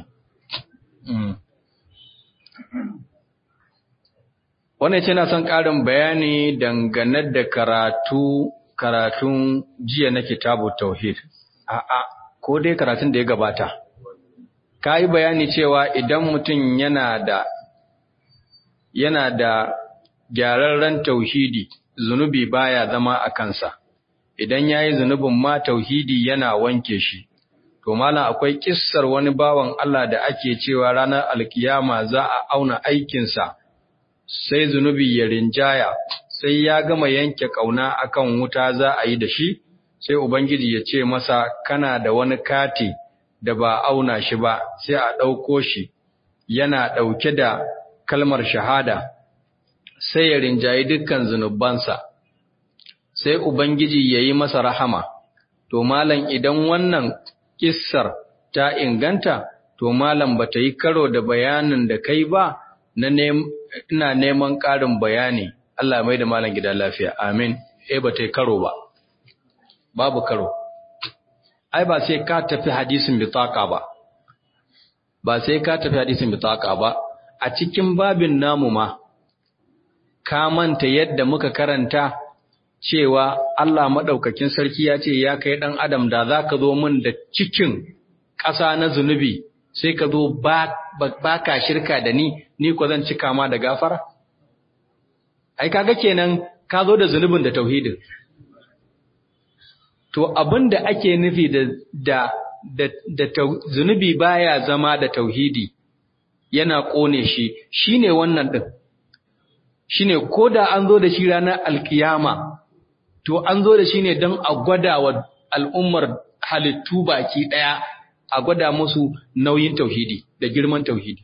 wannan ce na son ƙarin bayani dangane da karatu karatun jiya na kitabu tauhid a'a ko dai karatun da ya gabata ka yi bayani cewa idan mutum yana da yana da gyararren tauhidi zunubi baya zama a kansa idan yayi zunubin ma tauhidi yana wanke shi to malam akwai kissar wani bawan Allah da ake cewa ranar alkiyama za a auna aikinsa sai zunubi ya rinjaya sai ya gama yanke kauna akan wuta za a yi da shi sai ubangiji ya ce masa kana da wani kati da ba auna shi ba sai a ɗauko shi yana ɗauke da kalmar shahada sai ya rinjayi dukkan zunubansa sai ubangiji ya yi masa rahama to malam idan wannan kissar ta inganta to malam ba ta yi karo da bayanin da kai ba na ina neman ƙarin bayani Allah mai da malam gida lafiya amin eh ba ta yi karo ba babu karo ai ba sai ka tafi hadisin bitaka ba ba sai ka tafi hadisin bitaka ba a cikin babin namu ma ka manta yadda muka karanta cewa Allah madaukakin sarki ya ce ya kai dan adam da zaka zo min da cikin ƙasa na zunubi sai ka zo ba ba ka shirka da ni ni ko zan cika ma da gafara ai kaga kenan ka zo da zunubin da tauhidin To abin da ake nufi da, da, da, da zunubi baya zama da tauhidi yana ƙone shi, shi ne wannan ɗin. Shi ne ko da an zo da shi ranar alkiyama, to an zo da shi ne don a gwada wa al'ummar halittu baki ɗaya, a gwada musu nauyin tauhidi da girman tauhidi.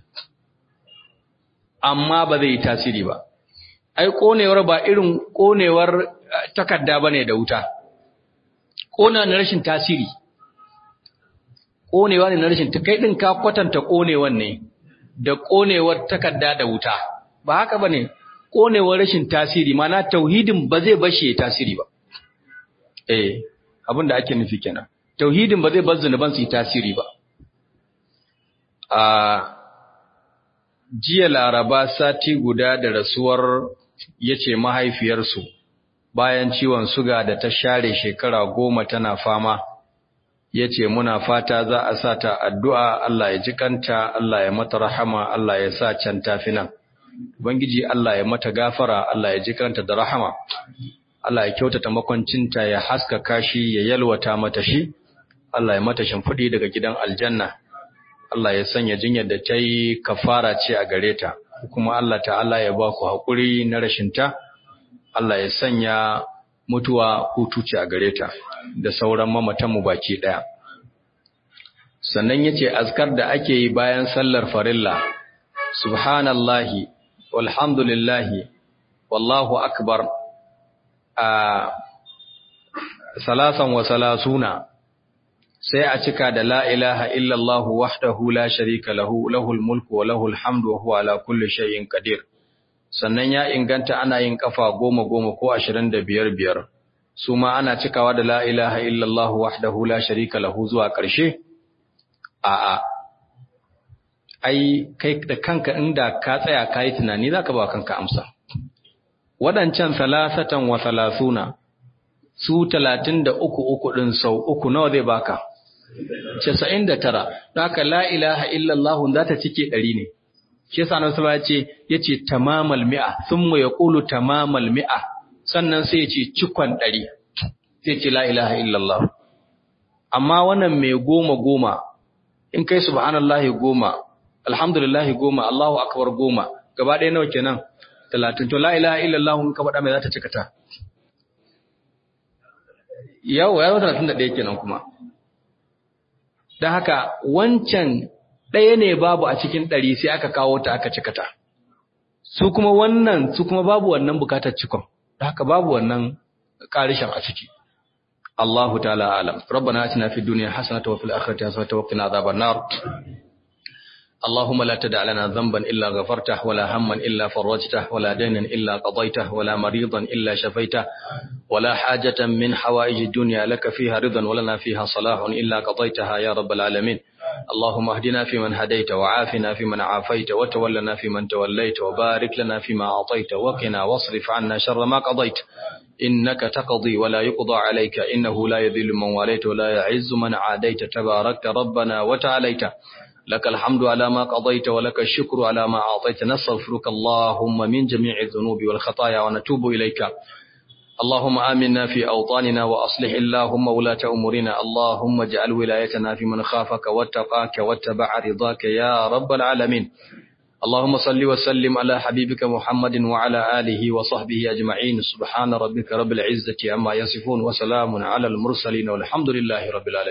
Amma ba zai yi tasiri ba. Ai, ƙonewar ba irin ƙonewar takarda ba ne da wuta. ƙona na rashin tasiri ƙonewa ne na rashin kai ɗin ka kwatanta ƙonewan ne da ƙonewar takarda da wuta ba haka ba ne ƙonewar rashin tasiri mana tauhidin ba zai bashe ya tasiri ba eh abin da ake nufi kenan tauhidin ba zai bar zunuban su yi tasiri ba a jiya laraba sati guda da rasuwar yace mahaifiyarsu bayan ciwon suga da ta share shekara goma tana fama ya ce muna fata za a sa ta addu'a Allah ya ji kanta Allah ya mata rahama Allah ya sa can tafi nan Ubangiji Allah ya mata gafara Allah ya ji kanta da rahama Allah ya kyautata makwancinta ya haskaka shi ya yalwata mata shi Allah ya mata shimfiɗi daga gidan aljanna Allah ya sanya jinyar da ta yi kafara ce a gare ta kuma Allah ta'ala ya ba ku haƙuri na rashinta Allah ya sanya mutuwa hutu ce a gare ta da sauran mamatanmu baki ɗaya. sannan yace azkar da ake yi bayan sallar farilla subhanallahi walhamdulillahi wallahu akbar a salasan wa salasuna sai a cika da la ilaha illallah wahdahu la sharika lahu lahul mulku wa lahul hamdu wa huwa ala kulli shay'in qadir sannan ya inganta ana yin kafa goma goma ko ashirin da biyar biyar su ma ana cikawa da la ilaha illallah wahdahu la sharika lahu zuwa ƙarshe a'a ai kai da kanka inda ka tsaya ka yi tunani za ka ba kanka amsa waɗancan salasatan wa salasuna su talatin da uku uku ɗin sau uku nawa zai baka casa'in da tara don haka la ilaha illallah za ta cike ɗari ne shi yasa nan sama yace yace tamamal mi'a thumma yaqulu tamamal mi'a sannan sai yace cikon ɗari sai ce la ilaha illallah amma wannan mai goma goma in kai subhanallahi goma alhamdulillahi goma allahu akbar goma gaba ɗaya nawa kenan talatin to la ilaha illallah in ka faɗa mai za ta cika ta yau ya zo talatin da ɗaya kenan kuma don haka wancan ɗaya ne babu a cikin ɗari sai aka kawo ta aka cika ta. Su kuma wannan, su kuma babu wannan bukatar cikon, da haka babu wannan ƙarishin a ciki. Allahu ta'ala alam. Rabbana atina fid dunya hasanatan wa fil akhirati hasanatan wa qina adhaban nar. اللهم لا تدع لنا ذنبا إلا غفرته ولا هما إلا فرجته ولا دينا إلا قضيته ولا مريضا إلا شفيته ولا حاجة من حوائج الدنيا لك فيها رضا ولنا فيها صلاح إلا قضيتها يا رب العالمين اللهم اهدنا فيمن هديت وعافنا فيمن عافيت وتولنا فيمن توليت وبارك لنا فيما أعطيت وقنا واصرف عنا شر ما قضيت إنك تقضي ولا يقضى عليك إنه لا يذل من واليت ولا يعز من عاديت تباركت ربنا وتعاليت لك الحمد على ما قضيت ولك الشكر على ما أعطيت نستغفرك اللهم من جميع الذنوب والخطايا ونتوب إليك اللهم آمنا في أوطاننا وأصلح اللهم ولاة أمورنا اللهم اجعل ولايتنا في من خافك واتقاك واتبع رضاك يا رب العالمين اللهم صل وسلم على حبيبك محمد وعلى آله وصحبه أجمعين سبحان ربك رب العزة عما يصفون وسلام على المرسلين والحمد لله رب العالمين